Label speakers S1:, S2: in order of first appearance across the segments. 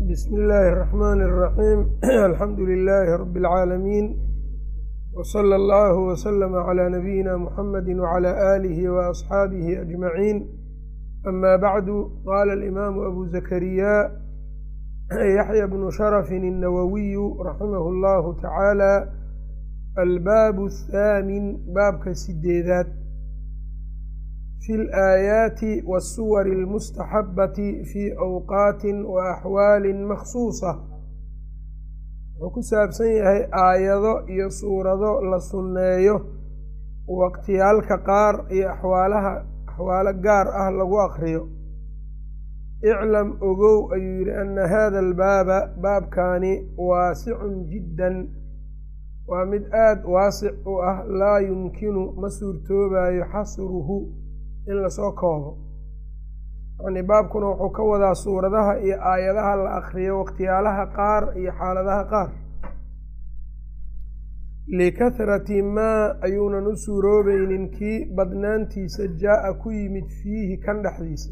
S1: بسم الله الرحمن الرحيم الحمد لله رب العالمين وصلى الله وسلم على نبينا محمد وعلى آله وأصحابه أجمعين أما بعد قال الإمام أبو زكريا يحيى بن شرف النووي رحمه الله تعالى الباب الثامن باب كسديدات في الآيات والصور المستحبة في أوقات وأحوال مخصوصة wuxuu ku saabsan yahay aayado iyo suurado la sunneeyo waqtiyaalka qaar iyo axwaalaha axwaalo gaar ah lagu aqriyo iclam ogow ayuu yidhi ana hada albaaba baabkaani waasicun jiddan waa mid aada waasic u ah laa yumkinu ma suurtoobayo xasruhu in lasoo koobo yacnii baabkuna wuxuu ka wadaa suuradaha iyo aayadaha la akriyo waqtiyaalaha qaar iyo xaaladaha qaar likahrati maa ayuunan u suuroobaynin kii badnaantiisa jaa-a ku yimid fiihi kan dhexdiisa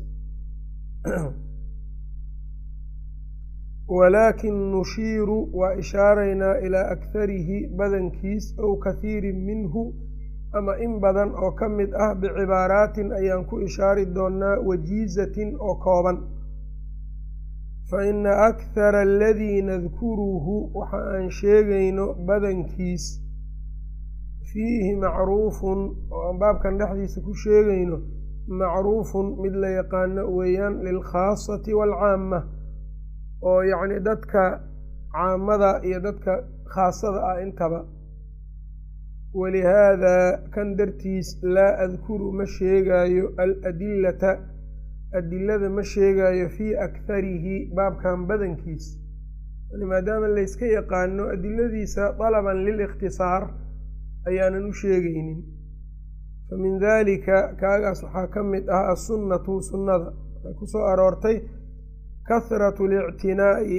S1: walaakin nushiiru waa ishaaraynaa ilaa akharihi badankiis ow kathiirin minhu ama in badan oo ka mid ah bicibaaraatin ayaan ku ishaari doonnaa wajiizatin oo kooban fa ina akhara aladii nadkuruhu waxa aan sheegayno badankiis fiihi macruufun oo aan baabkan dhexdiisa ku sheegayno macruufun mid la yaqaano weeyaan lilkhaasati waalcaama oo yacni dadka caamada iyo dadka khaasada ah intaba walihaadaa kan dartiis laa adkuru ma sheegaayo aladillata adilada ma sheegaayo fii akharihi baabkan badankiis yani maadaama layska yaqaano adiladiisa dalaban lilikhtisaar ayaanan u sheegaynin fa min daalika kaagaas waxaa ka mid ah assunnatu sunnada waxay ku soo aroortay kahratu alictinaa'i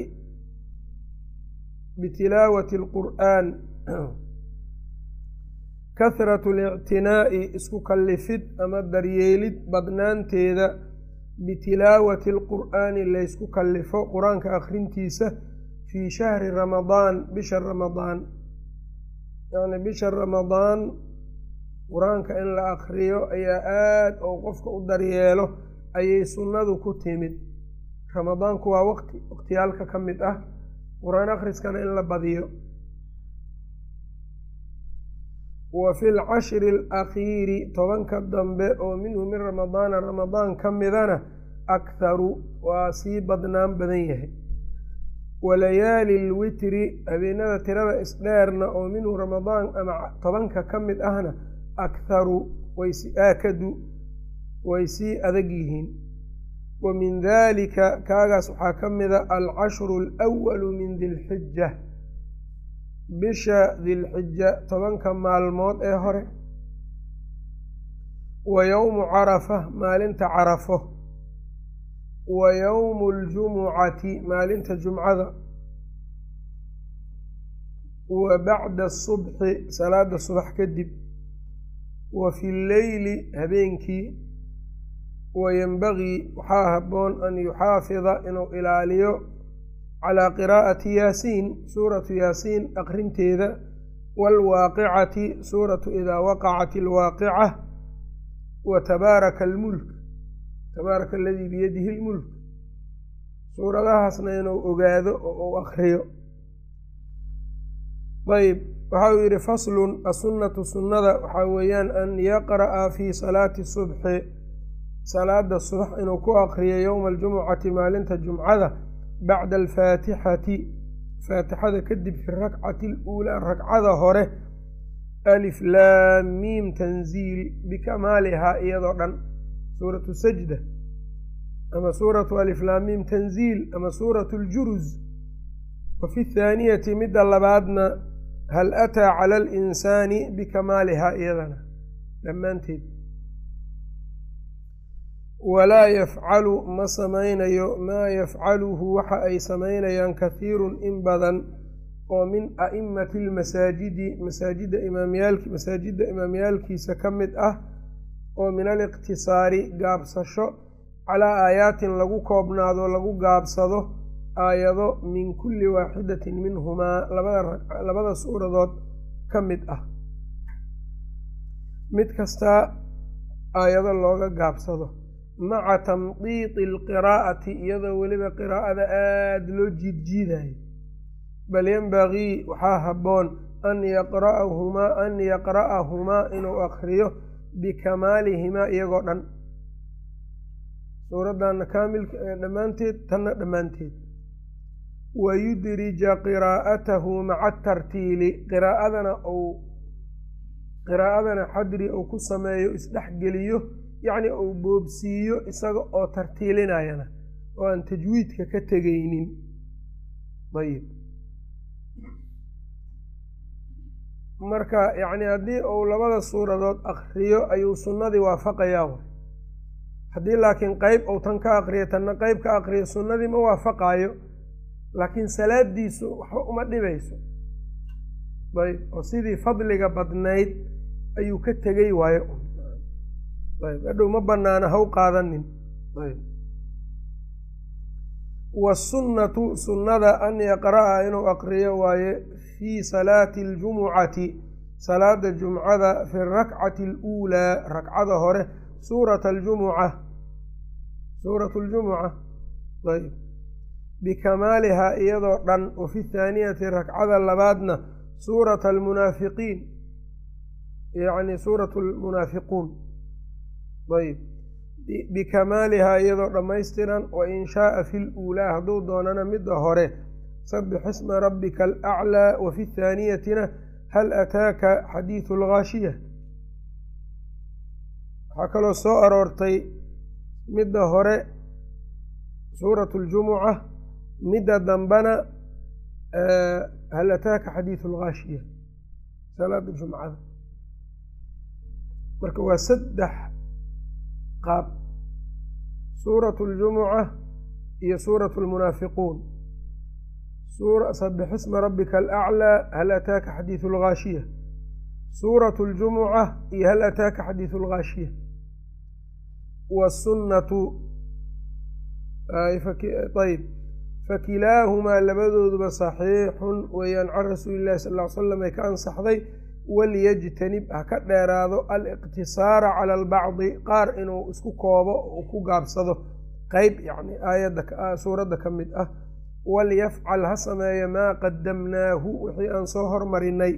S1: bitilaawati alqur'aan kahratu alictinaa'i isku kallifid ama daryeelid badnaanteeda bitilaawati alqur'aani laysku kallifo qur-aanka akhrintiisa fii shahri ramadaan bisha ramadaan yacni bisha ramadaan qur-aanka in la akriyo ayaa aada oo qofka u daryeelo ayay sunnadu ku timid ramadaanku waa waqti waqtiyaalka ka mid ah qur-aan akhriskana in la badiyo wa fi lcashri alakhiiri tobanka dambe oo minhu min ramadaana ramadaan ka midana akharu waa sii badnaan badan yahay walayaali lwitri habeenada tirada isdheerna oo minhu ramadaan ama tobanka ka mid ahna akharu waysi aakadu way sii adag yihiin wa min dalika kaagaas waxaa ka mida alcashru alwalu min dilxija bisha dilxija tobanka maalmood ee hore wa yowmu carafa maalinta carafo wa yowmu ljumucati maalinta jumcada wa bacda asubxi salaada subax kadib wa fi lleyli habeenkii wa yenbagii waxaa habboon an yuxaafida inuu ilaaliyo calaa qiraa'ati yaasiin suuratu yaasiin aqrinteeda waalwaaqicati suuratu idaa waqacat alwaaqica wa tabaaraka almulk tabaaraka aladii biyadihi lmulk suuradahaasna inuu ogaado oo uu akriyo ayb waxa uu yidhi faslun assunnatu sunnada waxaa weeyaan an yaqra'a fii salaati subxi salaada subax inuu ku akriyo yowma aljumucati maalinta jumcada bacda alfaatixati faatixada kadib fi rakcati aluulaa ragcada hore alif laam miim tanziil bikamaalihaa iyadoo dhan suuratu sajda ama suuratu alif laam miim tanziil ama suuratu ljuruz wa fi thaaniyati midda labaadna hal ataa cala alinsaani bikamaalihaa iyadana dhammaanteed walaa yafcalu ma samaynayo maa yafcaluhu waxa ay samaynayaan kathiirun in badan oo min a'imati lmasaajidi masaajidda imaamyaalki masaajidda imaamyaalkiisa ka mid ah oo min aliqtisaari gaabsasho calaa aayaatin lagu koobnaado lagu gaabsado aayado min kulli waaxidatin minhumaa labada suuradood ka mid ah mid kastaa aayado looga gaabsado maca tamdiidi alqiraa'ati iyadoo weliba qiraa'ada aada loo jiidjiidayo bal yenbagii waxaa habboon an yaqra'ahumaa an yaqra'ahumaa inuu akriyo bikamaalihimaa iyagoo dhan suuraddanna kaamilka dhammaanteed tanna dhammaanteed wayudrija qiraa'atahu maca atartiili qiraa'adana uu qiraa'adana xadri uu ku sameeyo isdhexgeliyo yacni uu boobsiiyo isaga oo tartiilinayana oo aan tajwiidka ka tegaynin ayib marka yacni haddii uu labada suuradood akriyo ayuu sunnadii waafaqayaa way haddii laakiin qeyb uu tan ka akriyo tanna qeyb ka akriyo sunnadii ma waafaqaayo laakiin salaadiisu waxba uma dhibayso ayb oo sidii fadliga badnayd ayuu ka tegay waayo ayb hadhow ma banaana haw qaadanin ayb wasunnatu sunnada an yaqra'a inuu aqriyo waaye fii salaati aljumucati salaada jumcada fi rakcati aluulaa rakcada hore suurata aljumuca suuratu ljumuca ayb bikamaalihaa iyadoo dhan wa fi thaaniyati rakcada labaadna suurata almunaafiqiin yacni suuratu almunaafiquun ayb bikamaalihaa iyadoo dhammaystiran wa in shaaa fi luulaa hadduu doonana midda hore sabix isma rabbika alaclaa wa fi thaaniyatina hal ataaka xadiidu alghaashiya waxaa kaloo soo aroortay midda hore suuratu ljumuca midda dambana hal ataaka xadiidu alghaashiya salaada jumcada marka waa saddex qaab suuratu ljumuca iyo suuratu lmunaafiquun sabix isma rabbika alaclaa hal ataaka xadiidu alghaashiya suuratu ljumuca iyo hal ataaka xadiidu alghaashiya wasunnatu ayb fakilaahumaa labadooduba saxiixun weeyaan can rasuuli llahi sal ll ly slam ay ka ansaxday walyajtanib ha ka dheeraado aliqtisaara cala albacdi qaar inuu isku koobo uu ku gaabsado qeyb yacni aayadda suuradda ka mid ah walyafcal ha sameeyo maa qadamnaahu wixii aan soo hormarinay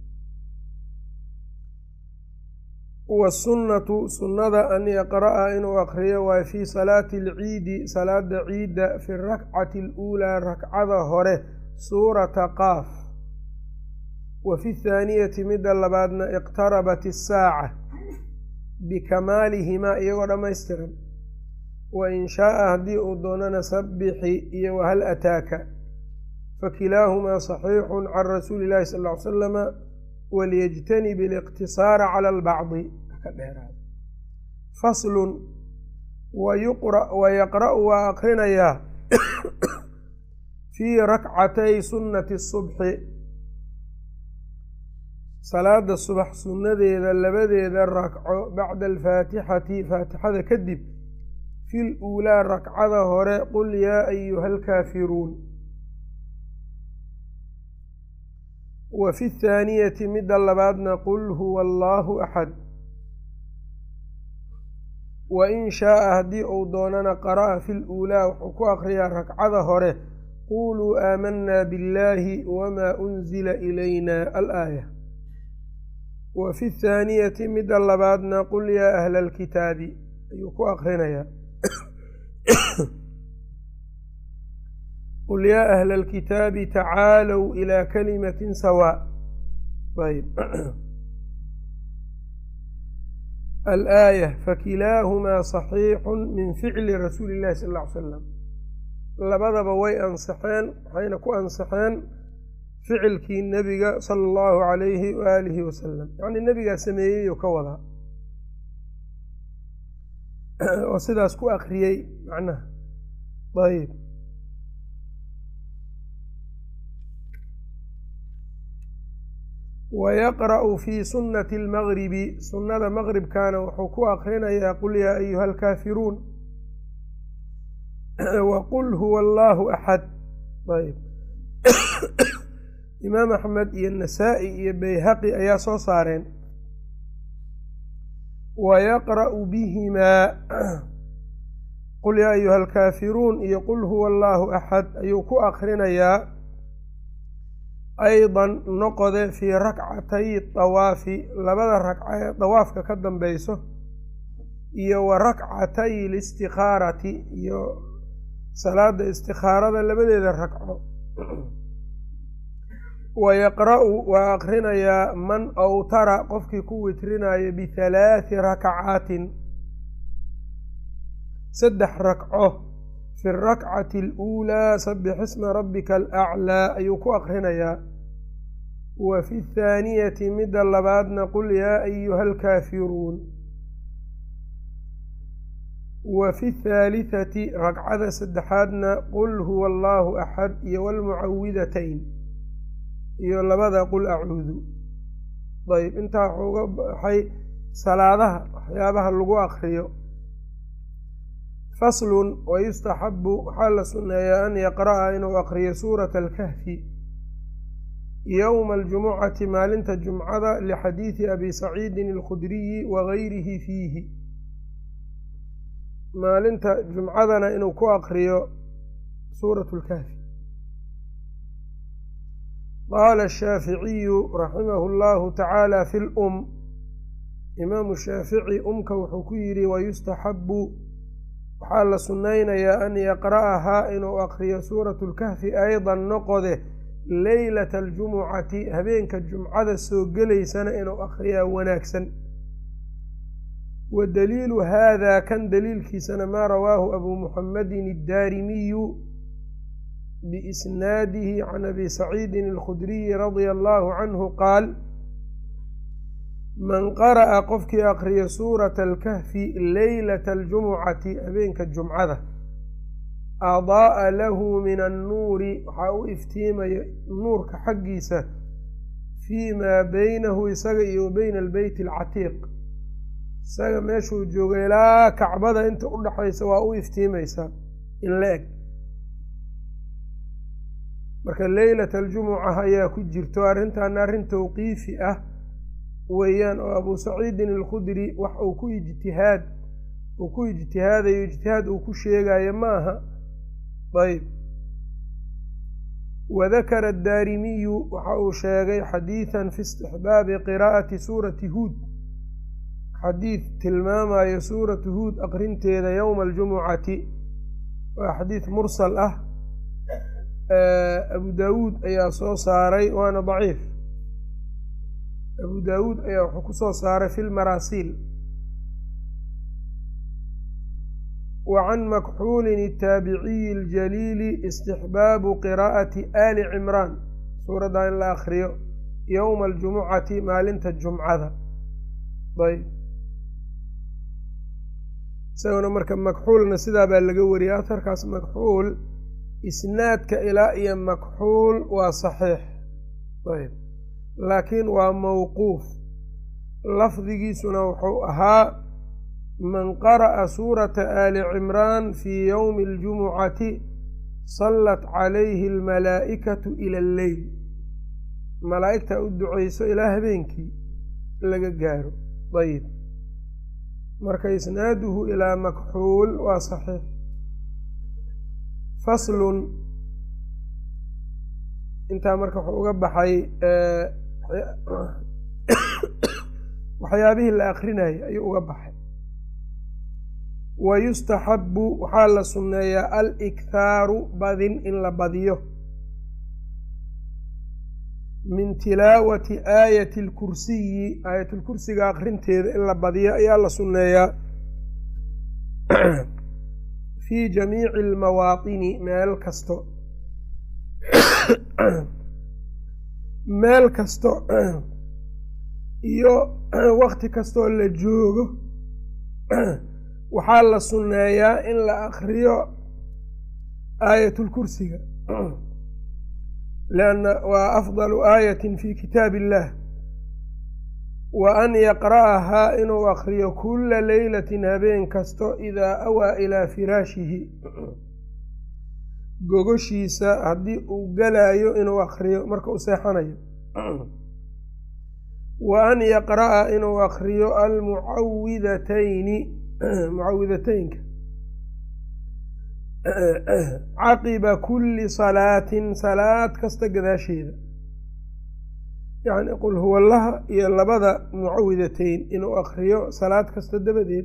S1: wasunnatu sunnada an yaqra'a inuu akriyo waay fii salaati alciidi salaada ciidda fi rakcati aluulaa rakcada hore suurata qaaf wa fi thaaniyati midda labaadna iqtarabat isaaca bikamaalihimaa iyagoo dhammaystiran wa in shaaa haddii uu doonana sabbixi iyo wahal ataaka fakilaahumaa saxiixun can rasuuli illahi sal ly salama walyajtanib aliqtisaara cala albacdi ka dheeraado faslun wayaqra'u waa akrinayaa fii rakcatay sunnati subxi salaada subax sunnadeeda labadeeda rakco bacda alfaatixati faatixada kadib fi luulaa rakcada hore qul yaa ayuha alkaafiruun wa fi thaaniyati midda labaadna qul huwa allaahu axad wa in shaaa haddii uu doonana qara'a fi luulaa wuxuu ku akriyaa rakcada hore quluu aamanaa biاllaahi wamaa unzila ilayna alaaya wa fi thaaniyati midda labaadna qul yaa ahla alkitaabi ayuu ku akrinayaa qul yaa ahla alkitaabi tacaalow ilaa kalimatin sawaa ayb alaaya fakilaahumaa saxiixun min ficli rasuuli illahi sal ll ly slam labadaba way ansaxeen waxayna ku ansaxeen ficilkii nebiga sala allahu calayhi waaalihi wasalam yacnii nebigaa sameeyey oo ka wadaa oo sidaas ku akriyey macnaha ayb wayaqra'u fii sunnati almagribi sunnada maqribkana wuxuu ku akrinayaa qul yaa ayuha alkaafiruun wa qul huwa allaahu axad ayb imaam axmed iyo nasaa-i iyo bayhaqi ayaa soo saareen wa yaqra'u bihimaa qul yaa ayuha alkaafiruun iyo qul huwa allaahu axad ayuu ku akrinayaa aydan noqode fii rakcatay dawaafi labada ragca ee dawaafka ka dambeyso iyo wa rakcatay listikhaarati iyo salaada istikhaarada labadeeda ragco wa yaqra'u waa akrinayaa man awtara qofkii ku witrinaayo bihalaathi rakcaatin saddex rakco fi rakcati aluulaa sabix isma rabbika alaclaa ayuu ku akrinayaa wa fi thaaniyati midda labaadna qul yaa ayuha alkaafiruun wa fi thaalitati ragcada saddexaadna qul huwa allaahu axad iyo walmucawidatayn iyo labada qul acuudu ayb intaa waxuu uga baxay salaadaha waxyaabaha lagu akriyo faslun wayustaxabu waxaa la sunneeyaa an yaqra'a inuu akriyo suurata alkahfi yowma aljumucati maalinta jumcada lixadiidi abi saciidin alkhudriyi wagayrihi fiihi maalinta jumcadana inuu ku akriyo suuratu lkahfi qaala ashaaficiyu raximahu llahu tacaala fi lum imaamu shaafici umka wuxuu ku yidhi wayustaxabu waxaa la sunnaynayaa an yaqra'ahaa inuu akriyo suuratu lkahfi aydan noqode leylata aljumucati habeenka jumcada soo gelaysana inuu akriyaa wanaagsan wa daliilu haada kan daliilkiisana maa rawaahu abuu muxamedin addaarimiyu biisnaadihi can abi saciidin alkhudriyi radia allahu canhu qaal man qara'a qofkii akriya suurata alkahfi leylata aljumucati habeenka jumcada adaa'a lahu min annuuri waxaa u iftiimaya nuurka xaggiisa fii maa beynahu isaga iyo wa beyna albeyt alcatiiq isaga meeshuu jooga ilaa kacbada inta u dhexaysa waa u iftiimaysaa in la eg marka leylata aljumuca ayaa ku jirto arrintaana arrin tawqiifi ah weeyaan oo abuu saciidin alkhudri wax uu ku ijtihaad uu ku ijtihaadayo ijtihaad uu ku sheegayo ma aha ayb wadakara addaarimiyu waxa uu sheegay xadiidan fi istixbaabi qiraa'ati suurati huud xadiid tilmaamayo suuratu huud aqrinteeda yowma aljumucati waa xadiid mursal ah abu daawuud ayaa soo saaray waana daciif abu daawuud ayaa wuxuu ku soo saaray fi lmaraasiil wa can makxuulin الtaabiciyi اljaliili istixbaabu qiraa'ati ali cimraan suuradda in la akriyo yowma aljumucati maalinta jumcada ayb isaguna marka makxuulna sidaa baa laga wariyay aharkaas makxuul isnaadka ilaa iyo makxuul waa saxiix ayb laakiin waa mawquuf lafdigiisuna wuxuu ahaa man qara'a suurata aali cimraan fii yowmi aljumucati sallat calayhi almalaa'ikatu ila alleyl malaa'igta u duceyso ilaa habeenkii laga gaaro ayib marka isnaaduhu ilaa makxuul waa saxiix faslun intaa marka wuxuu uga baxay waxyaabihii la akrinayay ayuu uga baxay wa yustaxabu waxaa la sunneeyaa alikhaaru badin in la badiyo min tilaawati aayati alkursiyi aayatulkursiga akrinteeda in la badiyo ayaa la sunneeyaa fii jamiici almawaatini meel kasto meel kasto iyo wakti kastoo la joogo waxaa la sunneeyaa in la akriyo aayatulkursiga lianna waa afdalu aayatin fi kitaab illah wa an yaqra'ahaa inuu akriyo kulla leylatin habeen kasto idaa awaa ilaa firaashihi gogoshiisa haddii uu galayo inuu akriyo marka uu seexanayo wa an yaqra'a inuu akriyo almucawidatayni mucawidateynka caqiba kulli salaatin salaad kasta gadaasheeda yacni qul huwallaha iyo labada mucawidatayn inuu akriyo salaad kasta dabadeed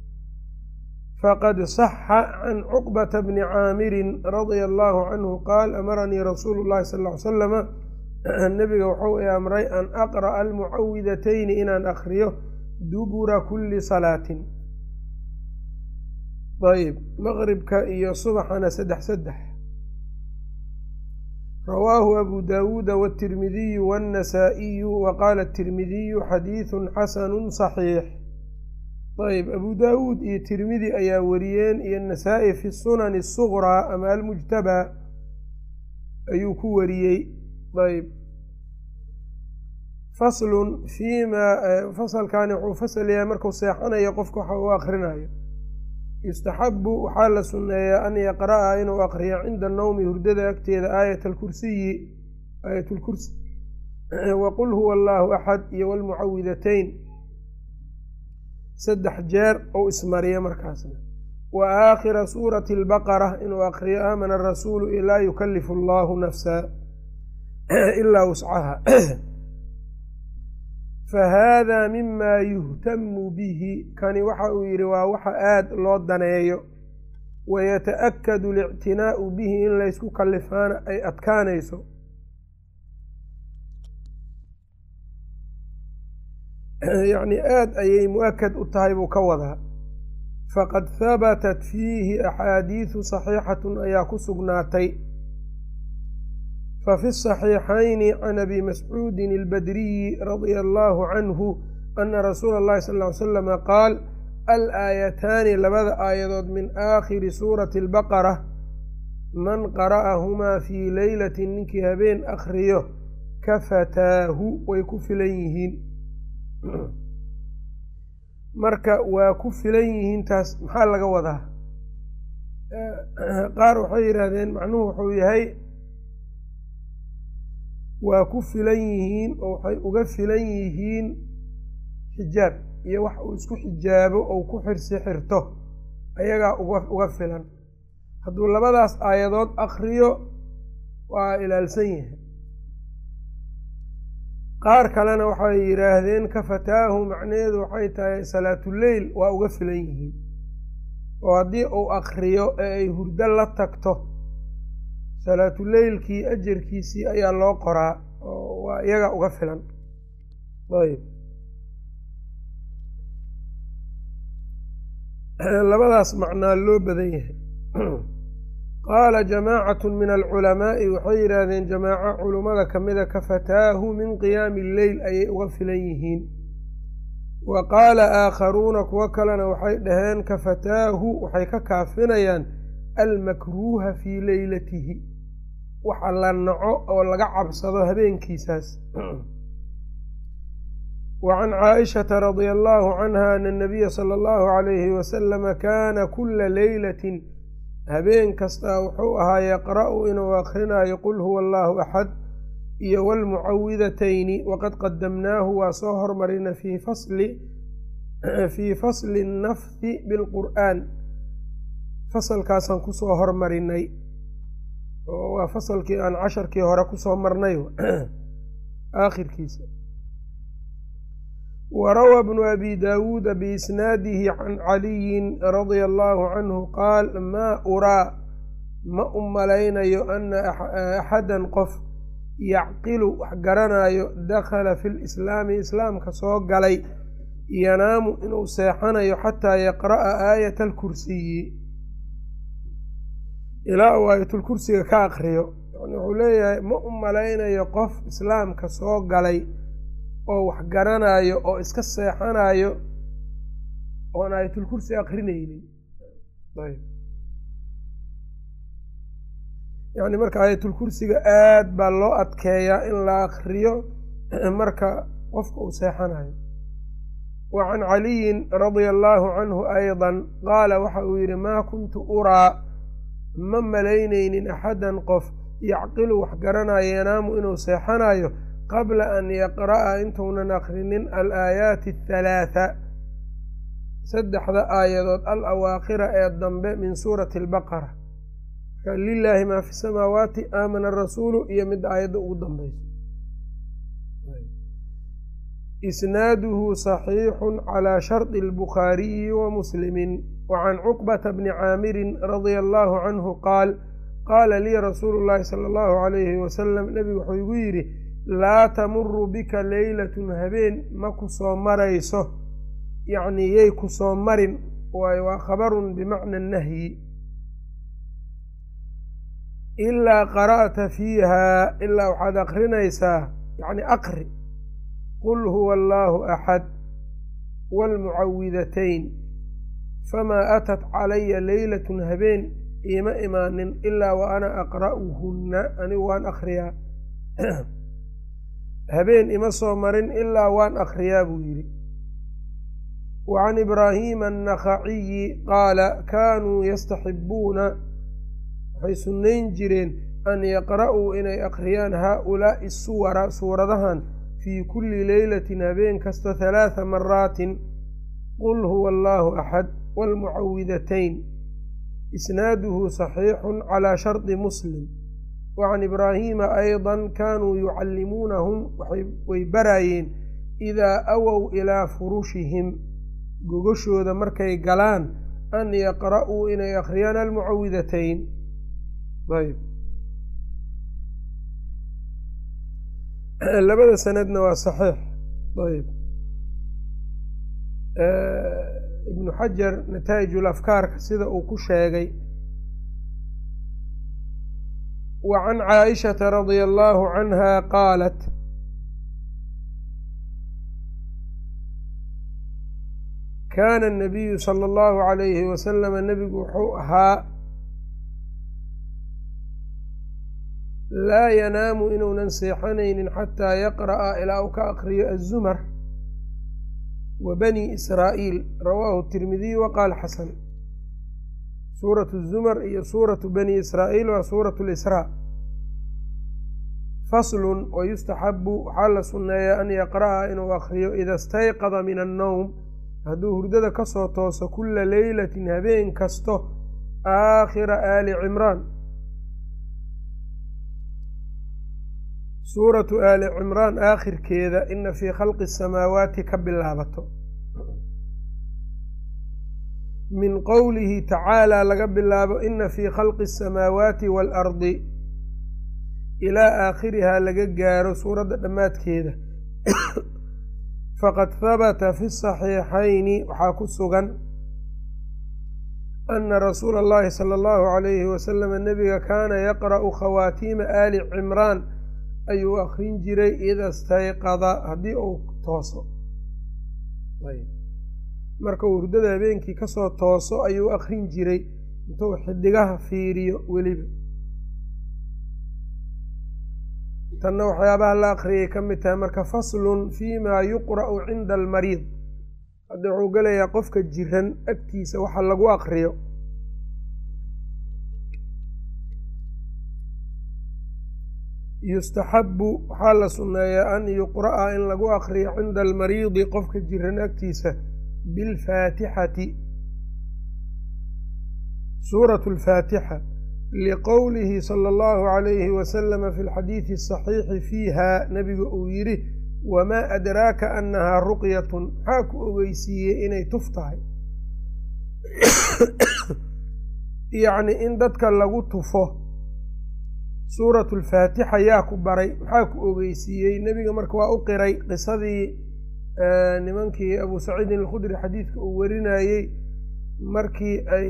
S1: faqad saxa can cuqbata bni caamirin radia allahu canhu qaal amaranii rasuulu llahi sal ll ly salama nabiga wuxuu i amray an aqra'a almucawidatayni inaan akriyo dubura kulli salaatin ayb maqribka iyo subaxana saddex saddex rawaahu abu daawuuda wاtirmidiyu wاnnasaa'iyu wa qaala atirmidiyu xadiidu xasanu صaxiix ayb abu daawuud iyo tirmidi ayaa wariyeen iyo nasaa-i fi sunani الsuqraa ama almujtabaa ayuu ku wariyey ayb faslun fiima fasalkani wuxuu fasal yahay markuu seexanayo qofka waxa uu akrinayo yustaxabu waxaa la sunneeyaa an yaqra'a inuu aqriyo cinda nawmi hurdada agteeda aayat alkursiyi aayat lkursi waqul huwa allaahu axad iyo walmucawidatayn saddex jeer ou ismariya markaasna wa aakhira suurati albaqara inuu aqriyo aamana arasuulu laa yukalifu allahu nafsa ilaa wuscaha fahada mima yuhtamu bihi kani waxa uu yidhi waa waxa aada loo daneeyo wayata'akadu alictinaa'u bihi in laysku kalifaana ay adkaanayso yacni aada ayay mu-akad u tahay buu ka wadaa faqad habatat fiihi axaadiidu saxiixatun ayaa ku sugnaatay fafi الصaxiixayni can abi mascuudin اlbadriyi radia allahu canhu ana rasuula اllahi sal ly slama qaal alaayataani labada aayadood min aakhiri suurati اlbaqara man qara'ahumaa fii leylati ninkii habeen akhriyo kafataahu way ku filan yihiin marka waa ku filan yihiin taas maxaa laga wadaa qaar waxay yidhaahdeen macnuhu wuxuu yahay waa ku filan yihiin oo waxay uga filan yihiin xijaab iyo wax uu isku xijaabo ou ku xirsi xirto ayagaa uga uga filan hadduu labadaas aayadood akriyo waa ilaalsan yahay qaar kalena waxay yidhaahdeen kafataahu macnaheedu waxay tahay salaatuleyl waa uga filan yihiin oo haddii uu akriyo ee ay hurdo la tagto salaatuleylkii ajarkiisii ayaa loo qoraa oo waa iyaga uga filan ayb labadaas macnaa loo badan yahay qaala jamaacatu min alculamaa'i waxay yidhaahdeen jamaaco culummada kamida kafataahu min qiyaami lleyl ayay uga filan yihiin wa qaala aakharuuna kuwo kalena waxay dhaheen kafataahu waxay ka kaafinayaan almakruuha fii leylatihi waxa la naco oo laga cabsado habeenkiisaas wa can caaishata radia allahu canha ana anabiya sala allahu calayhi wasalama kaana kula leylatin habeen kastaa wuxuu ahaa yaqra'u inuu akhrinayo qul huwa allahu axad iyo waalmucawidatayni waqad qadamnaahu waa soo hormarina fii fasli fii fasli nnafhi bilqur'aan fasalkaasaan kusoo hormarinay oo waa fasalkii aan casharkii hore kusoo marnay aakhirkiisa warawaa bnu abi daawuuda biisnaadihi can caliyin radia allahu canhu qaal maa uraa ma u malaynayo ana axadan qof yacqilu wax garanayo dakhala fi lislaami islaamka soo galay yanaamu inuu seexanayo xataa yaqra'a aayata alkursiyi ilaa uu aayatulkursiga ka akriyo yani wuxuu leeyahay ma u malaynayo qof islaamka soo galay oo wax garanayo oo iska seexanayo oon aayatulkursi akrinaynin ayb yacni marka aayatulkursiga aad baa loo adkeeyaa in la akriyo marka qofka uu seexanayo wa can caliyin radia allaahu canhu aydan qaala waxa uu yidhi maa kuntu uraa ma malaynaynin axadan qof yacqilu wax garanayo yanaamu inuu seexanayo qabla an yaqra'a intuunan akrinin alaayaati athalaatha saddexda aayadood al awaakhira ee dambe min suurati albaqara marka lilaahi maa fi samaawaati aamana rasuulu iyo midda aayadda ugu dambeyso isnaaduhu saxiixun calaa shardi albukhaariyi wa muslimin wa can cuqbata bni caamirin radia allahu canhu qaal qaala lii rasuulu llaahi sala allahu calayhi wasalam nebigu wuxuu igu yidhi laa tamuru bika leylatun habeen ma ku soo marayso yacnii yay ku soo marin waayo waa khabarun bimacna nahyi ilaa qara'ta fiiha ilaa waxaad akrinaysaa yacni aqri qul huwa allaahu axad waalmucawidatayn famaa atat calaya leylatun habeen iima imaanin ilaa wa ana aqra'uhunna anigu waan akhriyaa habeen ima soo marin ilaa waan akhriyaa buu yidhi wa can ibraahiima annakhaciyi qaala kaanuu yastaxibuuna waxay sunnayn jireen an yaqra'uu inay akhriyaan haaulaa'i suwara suuradahan fii kulli leylatin habeen kasta halaatha maraatin qul huwa allaahu axad waalmucawidatayn isnaaduhu saxiixun calaa shardi muslim wa can ibraahiima aydan kaanuu yucallimuunahum way baraayeen idaa awow ilaa furushihim gogoshooda markay galaan an yaqra'uu inay akhriyaan almucawidatayn ayb labada sanadna waa saxiix ayb ibnu xajar nataa'ijul afkaarka sida uu ku sheegay wa can caaishata radia allahu canha qaalat kaana anabiyu sala allahu calayhi wasalama nebigu wuxuu ahaa laa yanaamu inuunan seexanaynin xataa yaqra'a ilaa uu ka aqriyo azumar wa bani israa'iil rawaahu tirmidiy wa qaal xasan suuratu zumar iyo suuratu bani israa'iil waa suuratu lisraa faslun wa yustaxabu waxaa la sunneeyaa an yaqra'a inuu akhriyo ida istayqada min annowm hadduu hurdada ka soo tooso kulla leylatin habeen kasto aakhira aali cimraan suuratu aali cimraan aakhirkeeda ina fii khalqi asamaawaati ka bilaabato min qowlihi tacaalaa laga bilaabo ina fii khalqi asamaawaati waalardi ilaa aakhirihaa laga gaaro suuradda dhammaadkeeda faqad habata fi saxiixayni waxaa ku sugan ana rasuula allahi sala allahu calayhi wasalama nebiga kaana yaqra'u khawaatiima aali cimraan ayuu akrin jiray ida stayqada haddii uu tooso marka uu hurdada habeenkii kasoo tooso ayuu akrin jiray intuu xidigaha fiiriyo weliba tanna waxyaabaha la akriyay ka mid tahay marka faslun fii maa yuqra'u cinda almariid hadda wuxuu gelayaa qofka jiran agtiisa waxa lagu akriyo yustaxabu waxaa la sunneeyaa an yuqra'a in lagu akriyo cinda almariidi qofka jiran agtiisa bilfaatixati suuratu alfaatixa liqowlihi sala allahu calayhi wasalama fi lxadiidi asaxiixi fiiha nabiga uu yidhi wamaa adraaka annahaa ruqyatun maxaa ku ogeysiiyey inay tuf tahay yacni in dadka lagu tufo suuratu alfaatixa yaa ku baray maxaa ku ogeysiiyey nebiga marka waa u qiray qisadii nimankii abuu saciidin alkhudri xadiidka uu warinayey markii ay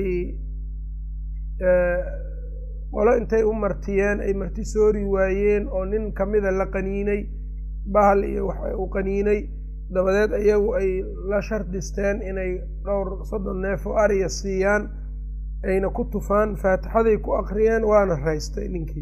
S1: qolo intay u martiyeen ay marti soori waayeen oo nin kamida la qaniinay bahal iyo wax uu qaniinay dabadeed iyagu ay la shardisteen inay dhowr soddon neef oo ariya siiyaan ayna ku tufaan faatixaday ku akriyeen waana raystay ninkii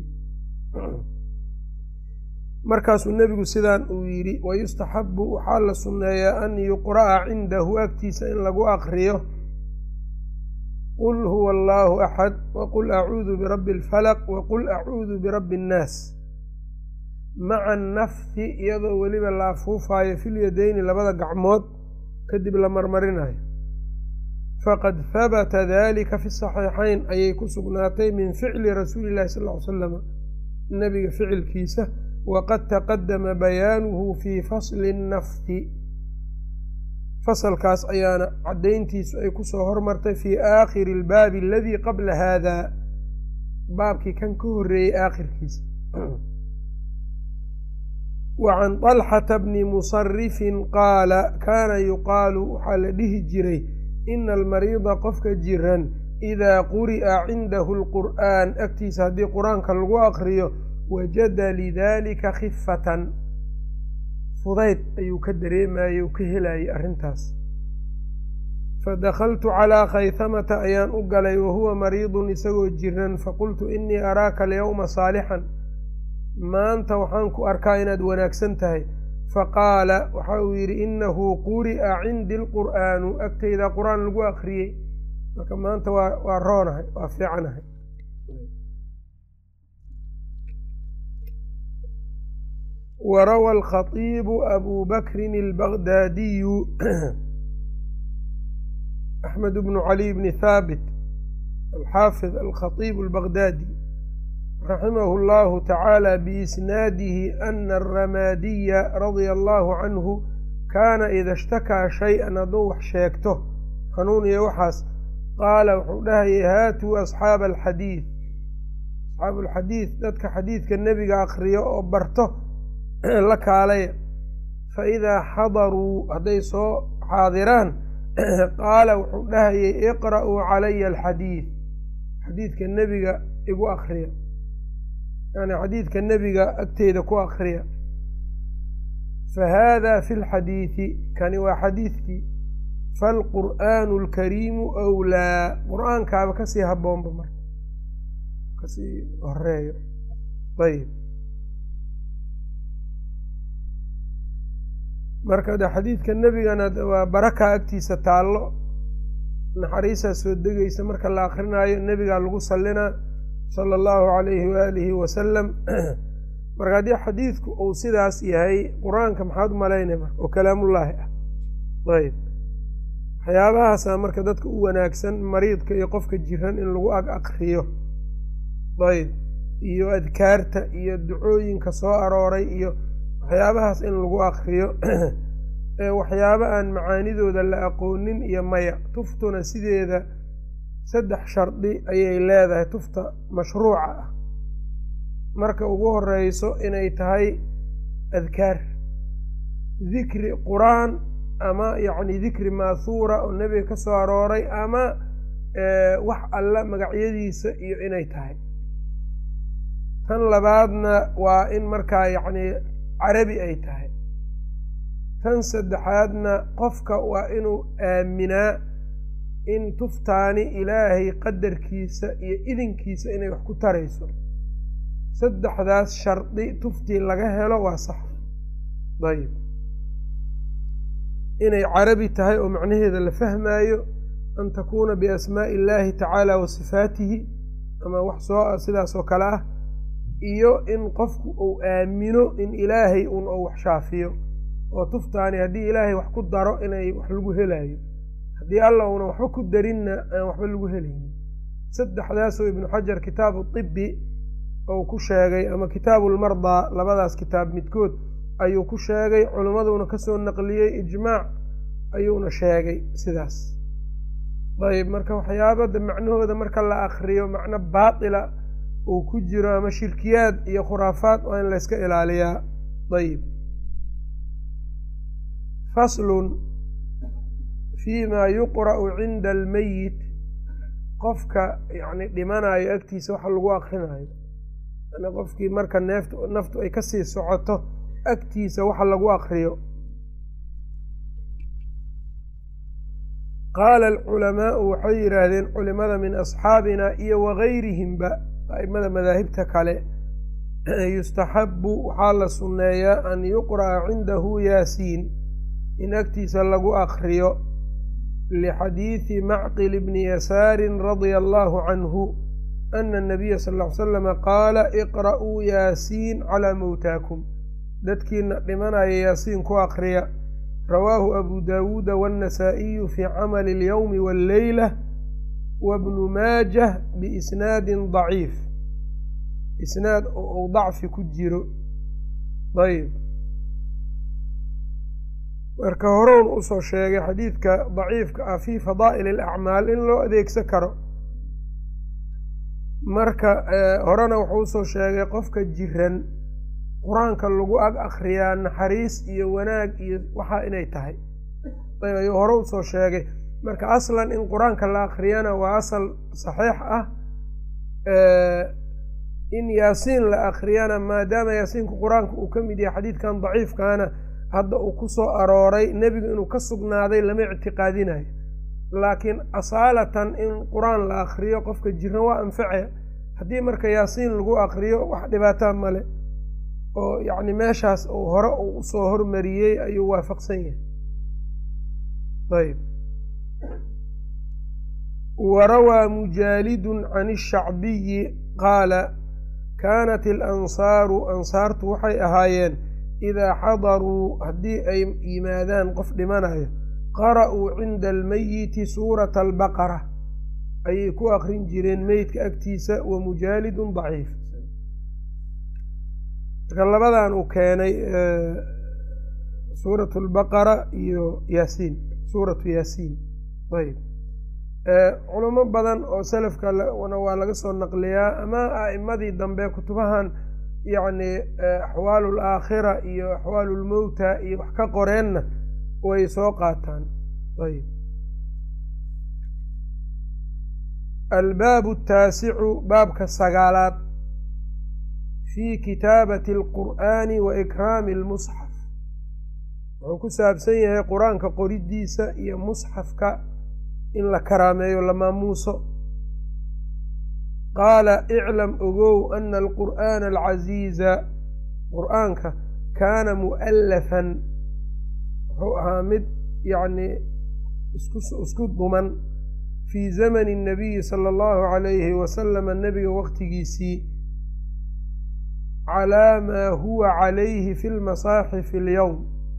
S1: markaasuu nebigu sidaan uu yidhi wayustaxabu waxaa la sunneeyaa an yuqra'a cindahu agtiisa in lagu akriyo qul huwa allaahu axad waqul acuudu birabbi alfalaq waqul acuudu birabbi annaas maca annafhi iyadoo weliba la afuufaayo filyadeyni labada gacmood kadib la marmarinayo faqad habata dalika fi saxiixayn ayay ku sugnaatay min ficli rasuuli illahi sal ly slama nabiga ficilkiisa waqad taqadama bayaanuhu fii fasli nnafhi fasalkaas ayaana caddayntiisu ay kusoo hormartay fii aakhiri albaabi aladii qabla haada baabkii kan ka horreeyey aakhirkiisa wa can طalxata bni musarifin qaala kaana yuqaalu waxaa la dhihi jiray ina almariida qofka jiran idaa quri'a cindahu alqur'aan agtiisa haddii qur-aanka lagu aqriyo wajada lidalika khifatan fudayd ayuu ka dareemayey u ka helayay arrintaas fadakaltu calaa khaytamata ayaan u galay wahuwa mariidun isagoo jiran faqultu inii araaka alyawma saalixan maanta waxaan ku arkaa inaad wanaagsan tahay faqaala waxa uu yidhi inahu quri'a cindi alqur'aanu agtayda qur-aan lagu akriyey marka maanta waa waa roonahay waa fiicanahay warawa alkhatiibu abu bakrin albagdaadiyu axmed bnu cali bni haabit alxaafid alkhatiib albagdaadi raximahu llahu tacaala biisnaadihi ana alramaadiya radia allahu canhu kaana ida ishtakaa shay-an hadduu wax sheegto xanuun iyo waxaas qaala wuxuu dhahayay haatuu asxaaba alxadiid asxaabu alxadiid dadka xadiidka nebiga akriyo oo barto la kaalaya fa idaa xadaruu hadday soo xaadiraan qaala wuxuu dhahayay iqra'uu calaya alxadiid xadiidka nebiga igu akriya yani xadiidka nebiga agteyda ku akriya fa haada fi lxadiidi kani waa xadiidkii falqur'aanu alkariimu wlaa qur-aankaaba kasii haboonba marka kasii horeeyo ayb marka de xadiidka nebigana waa baraka agtiisa taallo naxariisaa soo degaysa marka la akrinaayo nebigaa lagu sallinaa sala allahu calayhi waalihi wasalam marka haddii xadiidku uu sidaas yahay qur-aanka maxaad u malaynay marka oo kalaamullaahi ah ayb waxyaabahaasa marka dadka u wanaagsan mariidka iyo qofka jiran in lagu ag akriyo ayb iyo adkaarta iyo ducooyinka soo arooray iyo waxyaabahaas in lagu akriyo ee waxyaaba aan macaanidooda la aqoonin iyo maya tuftuna sideeda saddex shardi ayay leedahay tufta mashruuca ah marka ugu horeyso inay tahay adkaar dikri qur-aan ama yacni dikri maathuura oo nebiga ka soo arooray ama wax alla magacyadiisa iyo inay tahay tan labaadna waa in markaa yacni carabi ay tahay tan saddexaadna qofka waa inuu aaminaa in tuftaani ilaahay qadarkiisa iyo idinkiisa inay wax ku tarayso saddexdaas shardi tuftii laga helo waa sax ayib inay carabi tahay oo macnaheeda la fahmaayo an takuuna biasmaa'i illaahi tacaala wa sifaatihi ama wax soo sidaas oo kale ah iyo in qofku uu aamino in ilaahay un ou wax shaafiyo oo tuftaani haddii ilaahay wax ku daro inay wax lagu helaayo haddii alla una waxba ku darinna aan waxba lagu helaynin saddexdaasoo ibnu xajar kitaabu tibi ou ku sheegay ama kitaabu lmardaa labadaas kitaab midkood ayuu ku sheegay culimmaduna kasoo naqliyey ijmaac ayuuna sheegay sidaas ayb marka waxyaabada macnahooda marka la akriyo macno baatila uu ku jiro ama shirkiyaad iyo khuraafaad waa in layska ilaaliyaa ayib faslun fi ma yuqra'u cinda almeyit qofka yani dhimanayo agtiisa waxa lagu akrinayo yani qofkii marka neeft naftu ay kasii socoto agtiisa waxa lagu akriyo qaala alculamaau waxay yidhaahdeen culimada min asxaabina iyo wagayrihimba aimada madaahibta kale yustaxabu waxaa la sunneeyaa an yuqra'a cindahu yaasiin in agtiisa lagu akriyo lixadiidi macqil bni yasaarin radia allahu canhu ana anabiya sal ll ly slama qaala iqra'uu yaasiin calaa mowtaakum dadkiina dhimanaya yaasiin ku akriya rawaahu abu daawuuda waannasaa'iyu fii camali alyowmi walleyla wabnu maajah biisnaadin daciif isnaad oo uu dacfi ku jiro ayb marka horeun usoo sheegay xadiidka daciifka ah fii fadaa'il alacmaal in loo adeegsan karo marka horena wuxuu usoo sheegay qofka jiran qur-aanka lagu ag akriyaa naxariis iyo wanaag iyo waxaa inay tahay ayb ayuu hore usoo sheegay marka aslan in qur-aanka la akriyana waa asal saxiix ah in yaasiin la akriyana maadaama yaasiinku qur-aanka uu ka mid yahay xadiidkan daciifkaana hadda uu ku soo arooray nebigu inuu ka sugnaaday lama ictiqaadinayo laakiin asaalatan in qur-aan la akriyo qofka jiran waa anface haddii marka yaasiin lagu akriyo wax dhibaataa male oo yacni meeshaas uu hore uu usoo hormariyey ayuu waafaqsan yahay ayb warawaa mujaalidun can ishacbiyi qaala kaanat ilansaaru ansaartu waxay ahaayeen idaa xadaruu haddii ay yimaadaan qof dhimanayo qara'uu cinda almeyiti suurata albaqara ayay ku akrin jireen meydka agtiisa wa mujaalidun daciif marka labadan uu keenay suuratu albaqara iyo yaasiin suuratu yaasiin ayb culamo badan oo selafkana waa laga soo naqliyaa ama a'imadii dambe kutubahan yacni axwaalu alaakhira iyo axwaalu lmowta iyo wax ka qoreenna way soo qaataan ayb albaabu ataasicu baabka sagaalaad fii kitaabati alqur'aani wa ikraami almusxaf wuxuu ku saabsan yahay qur-aanka qoridiisa iyo musxafka in la karaameeyo la maamuuso qaala iclam ogow ana alqur'aana alcasiiza qur'aanka kaana mu'allafan wuxuu ahaa mid yacni isku duman fii zamani الnabiyi sala allahu calayhi wasalama nebiga waqtigiisii calaa maa huwa calayhi fi lmasaaxifi alyowm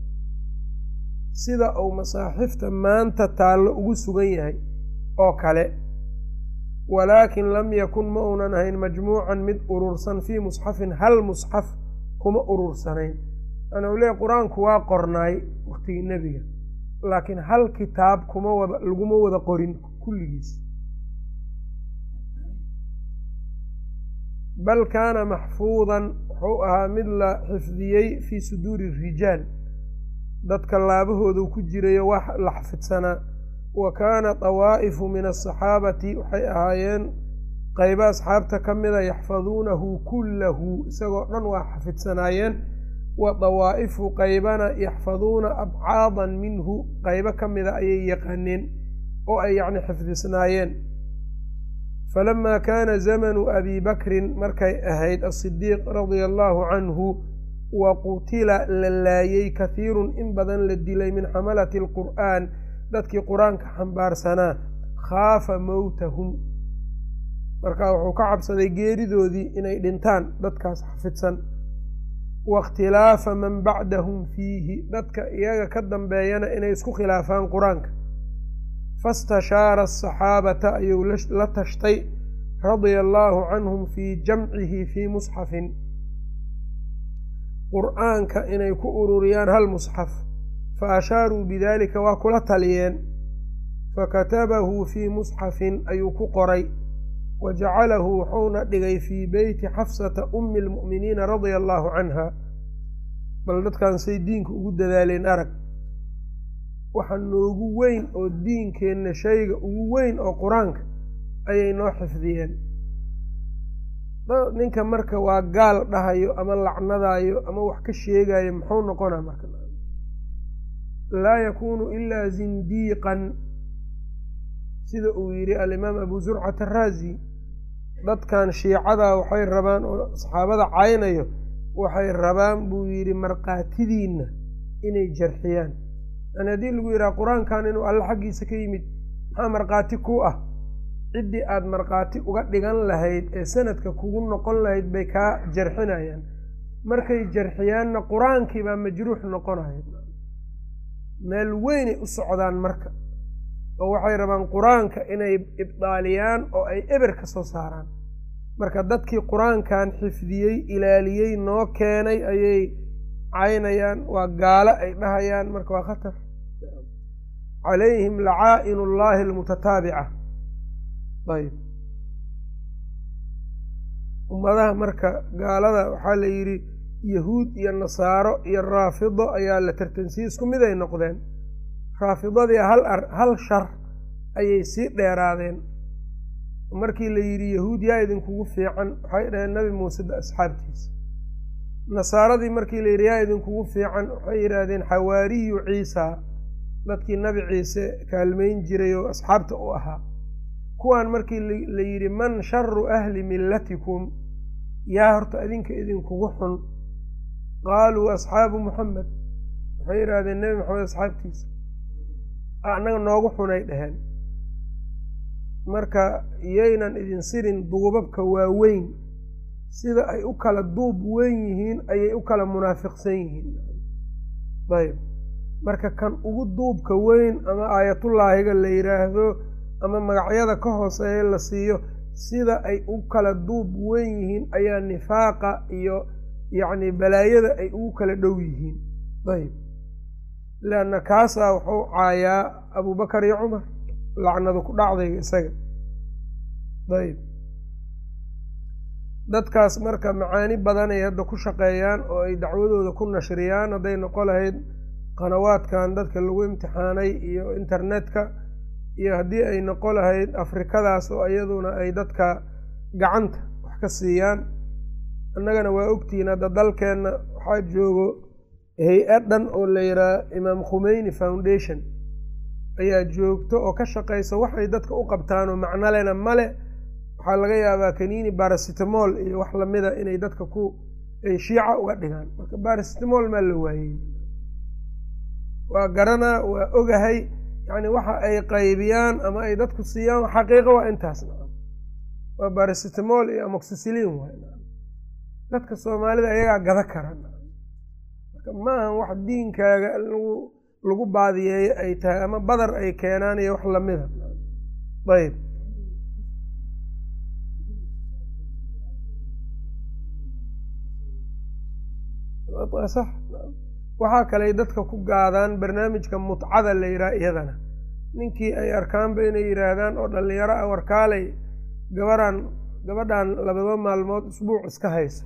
S1: sida uu masaaxifta maanta taallo ugu sugan yahay oo kale walaakin lam yakun ma uunan ahayn majmuucan mid urursan fii musxafin hal musxaf kuma urursanayn ana u leeyahy qur-aanku waa qornaay waqtigii nebiga laakiin hal kitaab kuma wada laguma wada qorin kulligiis bal kaana maxfuudan wuxuu ahaa mid la xifdiyey fii suduuri rijaal dadka laabahoodu ku jirayo wax la xafidsanaa wa kaana dawaa'ifu min asaxaabati waxay ahaayeen qaybo asxaabta ka mida yaxfaduunahu kullahu isagoo dhan waa xafidsanaayeen wa dawaa'ifu qaybana yaxfaduuna abcaadan minhu qaybo ka mida ayay yaqaaneen oo ay yacni xifdisnaayeen falamaa kaana zamanu abi bakrin markay ahayd asidiiq radia allahu canhu wa qutila la laayey kahiirun in badan la dilay min xamalati alqur'aan dadkii qur-aanka xambaarsanaa khaafa mowtahum marka wuxuu ka cabsaday geeridoodii inay dhintaan dadkaas xafidsan waاkhtilaafa man bacdahum fiihi dadka iyaga ka dambeeyana inay isku khilaafaan qur-aanka fastashaara asaxaabata ayuu la tashtay radia allaahu canhum fii jamcihi fii musxafin qur-aanka inay ku ururiyaan hal musxaf fa ashaaruu bidaalika waa kula taliyeen fakatabahu fii musxafin ayuu ku qoray wa jacalahu wuxuuna dhigay fii beyti xafsata ummi lmu'miniina radia allaahu canha bal dadkan say diinka ugu dadaaleen arag waxa noogu weyn oo diinkeenna shayga ugu weyn oo qur-aanka ayay noo xifdiyeen ninka marka waa gaal dhahayo ama lacnadayo ama wax ka sheegayo muxuu noqonaa marka laa yakuunu ilaa zindiiqan sida uu yidhi alimaam abu zurcat araazi dadkan shiicada waxay rabaan oo saxaabada caynayo waxay rabaan buu yidhi markhaatidiinna inay jarxiyaan yani haddii lagu yidhaha qur-aankan inuu alle xaggiisa ka yimid maxaa markhaati ku ah ciddii aada markhaati uga dhigan lahayd ee sanadka kugu noqon lahayd bay kaa jarxinayaan markay jarxiyaanna qur-aankii baa majruux noqonaya meel weynay u socdaan marka oo waxay rabaan qur-aanka inay ibdaaliyaan oo ay eber ka soo saaraan marka dadkii qur-aankan xifdiyey ilaaliyey noo keenay ayay caynayaan waa gaalo ay dhahayaan marka waa khatar calayhim lacaa'in ullaahi almutataabica ayb ummadaha marka gaalada waxaa la yidhi yahuud iyo nasaaro iyo raafido ayaa la tartansiiyey isku mid ay noqdeen raafidadii hal ar hal shar ayay sii dheeraadeen markii la yidhi yahuud yaa idinkugu fiican waxay dhaheen nabi muuse asxaabtiisa nasaaradii markii la yidhi yaa idinkugu fiican waxay yidhaahdeen xawaariyu ciisa dadkii nabi ciise kaalmayn jiray oo asxaabta u ahaa kuwaan markii la yidhi man sharu ahli millatikum yaa horta idinka idinkugu xun qaaluu asxaabu muxamed waxay yidhaahdeen nebi maxamed asxaabtiisa annaga noogu xunay dheheen marka yaynan idin sirin duubabka waaweyn sida ay u kala duub weyn yihiin ayay u kala munaafiqsan yihiin ayb marka kan ugu duubka weyn ama aayatullaahiga la yidhaahdo ama magacyada ka hooseeya la siiyo sida ay u kala duub weyn yihiin ayaa nifaaqa iyo yacni balaayada ay ugu kala dhow yihiin ayb leanna kaasaa wuxuu caayaa abubakar iyo cumar lacnadu ku dhacdayga isaga ayb dadkaas marka macaani badan ay hadda ku shaqeeyaan oo ay dacwadooda ku nashriyaan hadday noqo lahayd qanawaadkan dadka lagu imtixaanay iyo internetka iyo haddii ay noqo lahayd afrikadaas oo iyaduna ay dadka gacanta wax ka siiyaan annagana waa ogtihiin hadda dalkeenna waxaa joogo hay-ad dhan oo la yidhaha imaam khumeyni foundation ayaa joogto oo ka shaqaysa waxay dadka u qabtaan oo macno lena male waxaa laga yaabaa kaniini barasitamol iyo wax lamida inay dadka ku ay shiica uga dhigaan marka barasitamol maa la waayey waa garanaa waa ogahay yacni waxa ay qaybiyaan ama ay dadku siiyaan xaqiiqo waa intaas nacam waa barasitamol iyo amoxicilin waay nacam dadka soomaalida ayagaa gada kara nacam marka maahan wax diinkaaga lagu lagu baadiyeeyo ay tahay ama badar ay keenaan iyo wax lamida ayb sax waxaa kaley dadka ku gaadaan barnaamijka mutcada la yidhaha iyadana ninkii ay arkaanba inay yidhaahdaan oo dhallinyaro ah warkaalay gabarhan gabadhan labada maalmood isbuuc iska hayso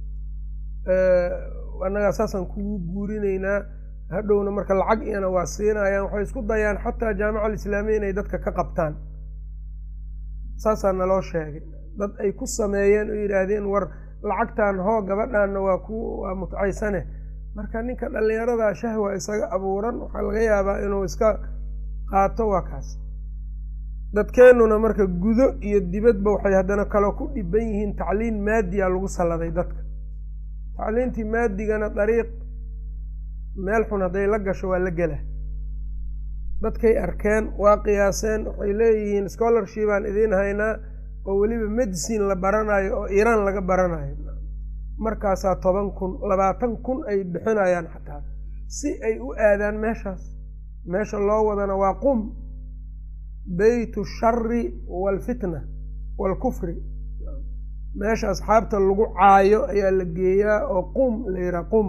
S1: annagaa saasaan kugu guurinaynaa hadhowna marka lacag iyana waa siinayaan waxay isku dayaan xataa jaamica alislaamiya inay dadka ka qabtaan saasaa naloo sheegay dad ay ku sameeyeen oo yidhaahdeen war lacagtan hoo gabadhaanna waa ku waa mutcaysane marka ninka dhallinyaradaa shahwa isaga abuuran waxaa laga yaabaa inuu iska qaato waa kaas dadkeennuna marka gudo iyo dibadba waxay haddana kaloo ku dhiban yihiin tacliin maadiya lagu salladay dadka tacliintii maadigana dariiq meel xun hadday la gasho waa la gela dadkay arkeen waa qiyaaseen waxay leeyihiin scholarshipaan idiin haynaa oo weliba medicine la baranayo oo iiraan laga baranayo markaasaa toban kun labaatan kun ay bixinayaan xataa si ay u aadaan meeshaas meesha loo wadana waa qum beytu shari waalfitna waalkufri meesha asxaabta lagu caayo ayaa la geeyaa oo qum la yidhaha qum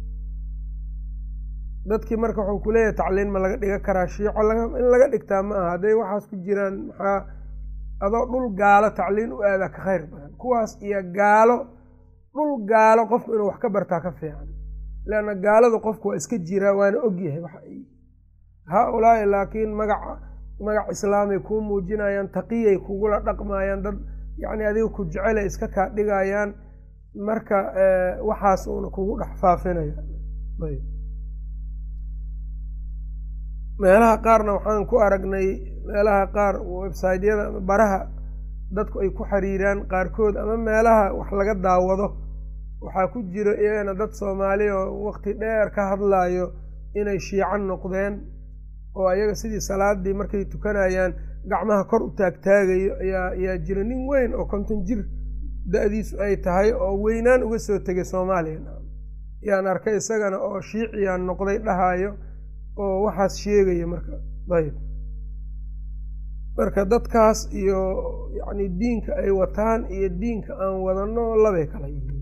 S1: dadkii marka wuxuu ku leeyahay tacliin ma laga dhiga karaa shiico in laga dhigtaa ma aha hadday waxaas ku jiraan maxaa adoo dhul gaalo tacliin u aadaa ka khayr badan kuwaas iyo gaalo dhul gaalo qofku inuu wax ka bartaa ka fiican leanna gaaladu qofku waa iska jiraa waana ogyahay waxa ay haa-ulaa'i laakiin magaca magac islaamay kuu muujinayaan taqiyay kugula dhaqmayaan dad yacni adiga ku jecelay iska kaa dhigayaan marka waxaas uuna kugu dhex faafinaya ayb meelaha qaarna waxaan ku aragnay meelaha qaar websiteyada ama baraha dadku ay ku xiriiraan qaarkood ama meelaha wax laga daawado waxaa ku jiro iyagana dad soomaali oo waqti dheer ka hadlayo inay shiico noqdeen oo ayaga sidii salaadii markay tukanayaan gacmaha kor u taagtaagayo ayaa ayaa jira nin weyn oo konton jir da-diisu ay tahay oo weynaan uga soo tegay soomaaliya yaan arkay isagana oo shiiciyaan noqday dhahayo oo waxaas sheegaya marka ayb marka dadkaas iyo yacni diinka ay wataan iyo diinka aan wadano labay kala yihiin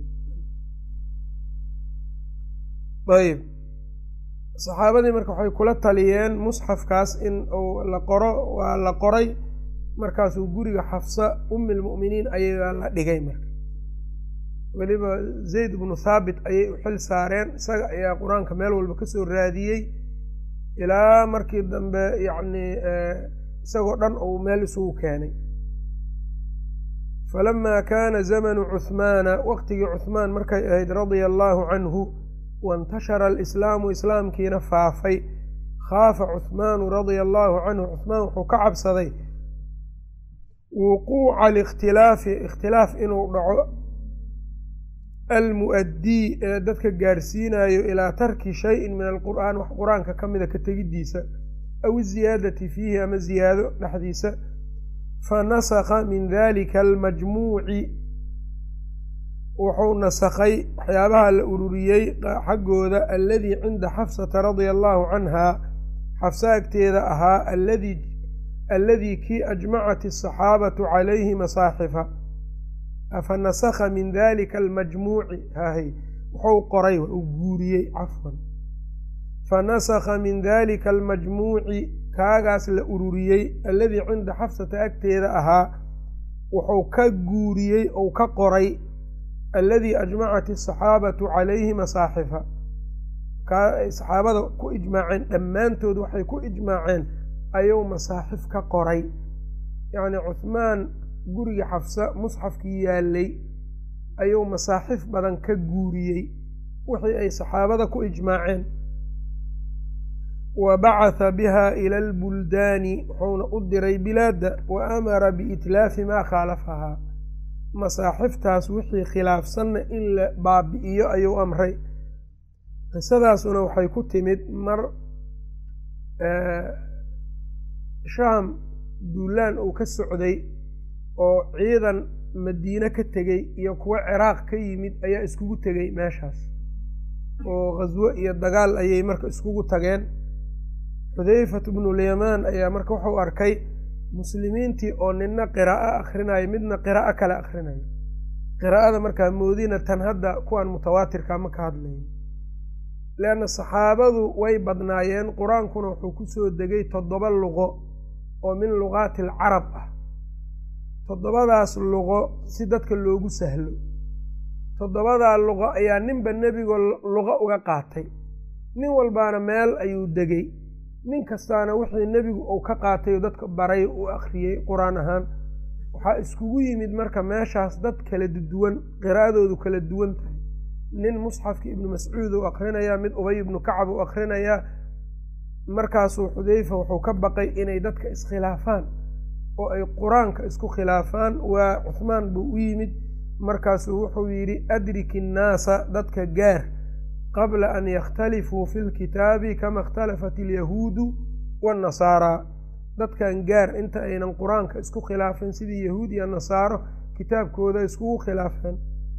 S1: ayb saxaabadii marka waxay kula taliyeen musxafkaas in uu la qoro waa la qoray markaasuu guriga xafsa ummi lmu'miniin ayagaa la dhigay marka weliba zayd bnu thaabit ayay u xil saareen isaga ayaa qur-aanka meel walba kasoo raadiyey ilaa markii dambe yacni isagoo dhan uu meel isugu keenay falamaa kaana zamanu cuhmaana waqtigii cuhmaan markay ahayd radia allaahu canhu waintashara alislaamu islaamkiina faafay khaafa cuhmaanu radia allaahu canhu cuhmaan wuxuu ka cabsaday wuquuca alikhtilaafi ikhtilaaf inuu dhaco almu'addii ee dadka gaarsiinayo ilaa tarki shayin min alqur'aan wax qur-aanka ka mida ka tegiddiisa aw iziyaadati fiihi ama ziyaado dhexdiisa fa nasakha min dalika almajmuuci wuxuu nasakhay waxyaabaha la ururiyey xaggooda alladii cinda xafsata radia allaahu canha xafsa agteeda ahaa alladii kii ajmacat asaxaabatu calayhi masaaxifa afa nasakha min dalika almajmuuci hahay wuxuu qoray uu guuriyey cafwan fa nasakha min dalika almajmuuci kaagaas la ururiyey alladii cinda xafsata agteeda ahaa wuxuu ka guuriyey ou ka qoray alladii ajmacat asaxaabatu calayhi masaaxifa kaa ay saxaabada ku ijmaaceen dhammaantood waxay ku ijmaaceen ayuu masaaxif ka qoray yacni cuhmaan guriga xafsa musxafkii yaalay ayuu masaaxif badan ka guuriyey wixii ay saxaabada ku ijmaaceen wa bacatha biha ila albuldaani wuxuuna u diray bilaadda wa amara biitlaafi maa khaalafahaa masaaxiftaas wixii khilaafsanna in la baabi'iyo ayuu amray qisadaasuna waxay ku timid mar shaam duulaan uu ka socday oo ciidan madiine ka tegey iyo kuwo ciraaq ka yimid ayaa iskugu tegey meeshaas oo khaswo iyo dagaal ayay marka iskugu tageen xudeyfat bnulyamaan ayaa marka wuxuu arkay muslimiintii oo nina qiraa'o akhrinayo midna qiraa'o kale akhrinayo qiraa'ada markaa moodina tan hadda kuwan mutawaatirka ma ka hadlayn leanna saxaabadu way badnaayeen qur-aankuna wuxuu kusoo degay toddoba luqo oo min luqaati alcarab ah toddobadaas luqo si dadka loogu sahlo toddobadaa luqo ayaa ninba nebigo luqo uga qaatay nin walbaana meel ayuu degay nin kastaana wixii nebigu uu ka qaatay oo dadka baray uu akhriyey qur-aan ahaan waxaa iskugu yimid marka meeshaas dad kala duwan qiraa'adoodu kala duwan tahay nin musxafki ibnu mascuud uu akhrinayaa mid ubay ibnu kacab uu akhrinayaa markaasuu xudeyfa wuxuu ka baqay inay dadka iskhilaafaan oo ay qur-aanka isku khilaafaan waa cuhmaan buu u yimid markaasuu wuxuu yidhi adrik innaasa dadka gaar qabla an yakhtalifuu fi lkitaabi kama ikhtalafat alyahuudu waannasaaraa dadkan gaar inta aynan qur-aanka isku khilaafin sidii yahuud iyo nasaaro kitaabkooda iskugu khilaafeen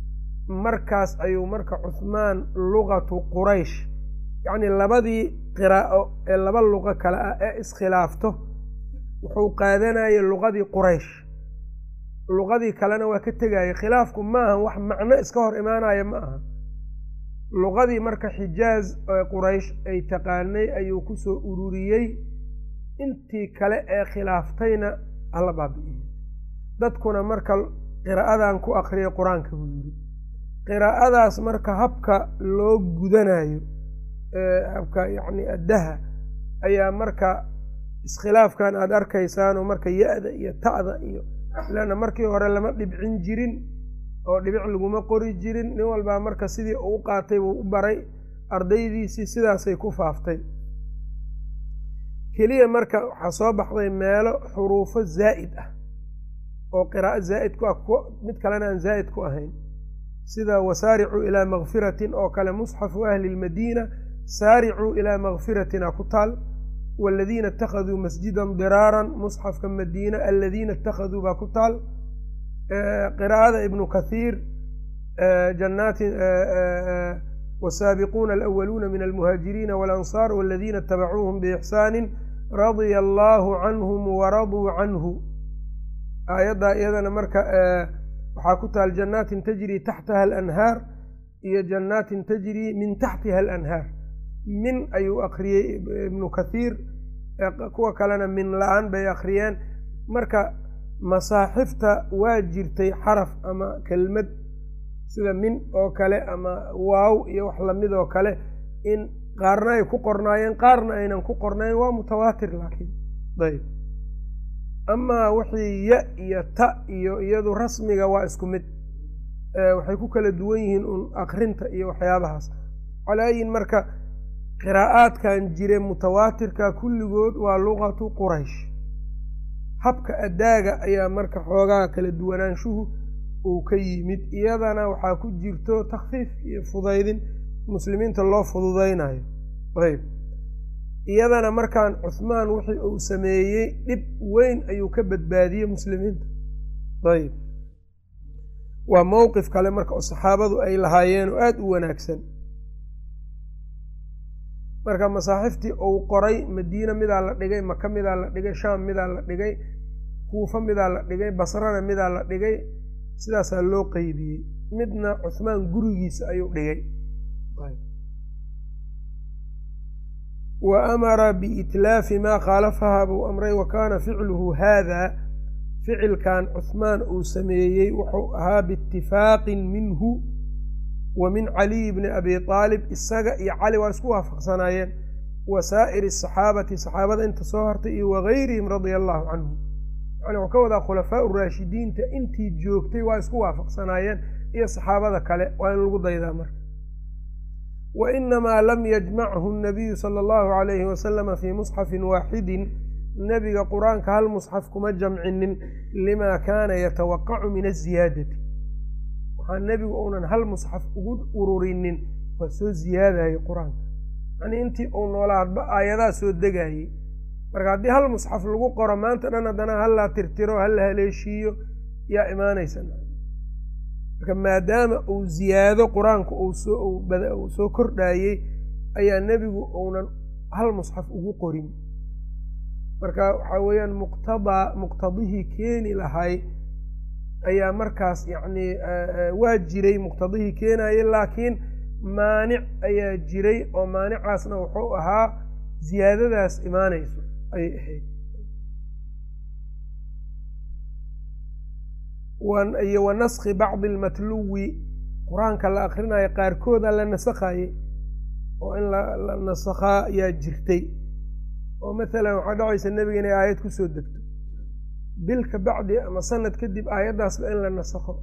S1: markaas ayuu marka cuhmaan luqatu quraysh yacnii labadii qiraa'o ee laba luqo kale ah ee iskhilaafto wuxuu qaadanayay luqadii quraysh luqadii kalena waa ka tegaya khilaafku ma aha wax macno iska hor imaanaya ma aha luqadii marka xijaaz ee quraysh ay taqaanay ayuu kusoo ururiyey intii kale ee khilaaftayna hala baabi'iyey dadkuna marka qiraa'adan ku akriyay qur-aanka buu yidhi qiraa'adaas marka habka loo gudanayo habka yacni addaha ayaa marka iskhilaafkan aada arkaysaan oo marka ya-da iyo ta'da iyo leanna markii hore lama dhibcin jirin oo dhibic laguma qori jirin nin walbaa marka sidii uu qaatay buu u baray ardaydiisii sidaasay ku faaftay keliya marka waxaa soo baxday meelo xuruufo zaa'id ah oo qiraa'o zaa'id ku ah mid kalena aan zaa'id ku ahayn sida wasaaricuu ilaa makfiratin oo kale musxafu ahli lmadiina saaricuu ilaa makfiratina ku taal waladiina ittakhaduu masjidan diraaran musxafka madiina aladiina ittakhaduu baa ku taal qiraa'ada ibnu kathiir janaatin wasaabiquuna alawaluuna min almuhaajiriina walansaar waladiina itabacuuhum biixsaani radia allaahu canhum waraduu canhu aayaddaa iyadana marka waxaa ku taal jannaatin tajrii taxtaha alanhaar iyo jannaatin tajrii min taxtiha alanhaar min ayuu akriyey ibnu kathiir kuwa kalena min la-aan bay akhriyeen marka masaaxifta waa jirtay xaraf ama kelmad sida min oo kale ama waaw iyo wax lamid oo kale in qaarna ay ku qornaayeen qaarna aynan ku qornayn waa mutawaatir laakiin ayb amaa wixii ya iyo ta iyo iyadu rasmiga waa isku mid waxay ku kala duwan yihiin un akrinta iyo waxyaabahaas calaayin marka qiraa'aadkan jire mutawaatirka kulligood waa luqatu quraysh habka addaaga ayaa marka xoogaa kala duwanaanshuhu uu ka yimid iyadana waxaa ku jirto takfiif iyo fudaydin muslimiinta loo fududaynayo ayb iyadana markaan cuhmaan wixii uu sameeyey dhib weyn ayuu ka badbaadiyey muslimiinta ayb waa mowqif kale marka oo saxaabadu ay lahaayeen oo aada u wanaagsan marka masaaxiftii uu qoray madiina midaa la dhigay maka midaa la dhigay shaam midaa la dhigay kuufa midaa la dhigay basrana midaa la dhigay sidaasaa loo qeybiyey midna cuhmaan gurigiisa ayuu dhigay wa amara biitlaafi maa khaalafaha buu amray wa kaana ficluhu haada ficilkan cuhmaan uu sameeyey wuxuu ahaa biitifaaqin minhu wa min caliy bni abi aalib isaga iyo cali waa isku waafaqsanaayeen wa saa'iri asaxaabati saxaabada inta soo hartay iyo wagayrihim radia allahu canhum yani wuxuu ka wadaa khulafaau raashidiinta intii joogtay waa isku waafaqsanaayeen iyo saxaabada kale waa in lagu daydaa marka wa inamaa lam yajmachu nabiyu sala allahu calayhi wasalama fii musxafin waaxidin nebiga qur-aanka hal musxaf kuma jamcinin limaa kaana yatawaqacu min aziyaadati waxaa nebigu uunan hal musxaf ugu ururinin waa soo ziyaadayay qur-aanka yanii intii uu noolaa hadba aayadaha soo degayey marka haddii hal musxaf lagu qoro maanta dhan haddana hal la tirtiro hal la haleeshiiyo yaa imaanaysa marka maadaama uu ziyaado qur-aanka uu soo kordhayey ayaa nebigu uunan hal musxaf ugu qorin marka waxaa weeyaan muqtadaa muqtadihii keeni lahay ayaa markaas yacnii waa jiray muqtadihii keenayay laakiin maanic ayaa jiray oo maanicaasna wuxuu ahaa ziyaadadaas imaanayso ayay ahayd iyo wa naskhi bacdi almatluwi qur-aanka la akrinayo qaarkooda la nasakhaye oo in la nasakhaa ayaa jirtay oo mathalan waxaa dhacaysa nebiga inay aayad kusoo degto bil ka bacdi ama sanad kadib aayaddaasba in la nasakho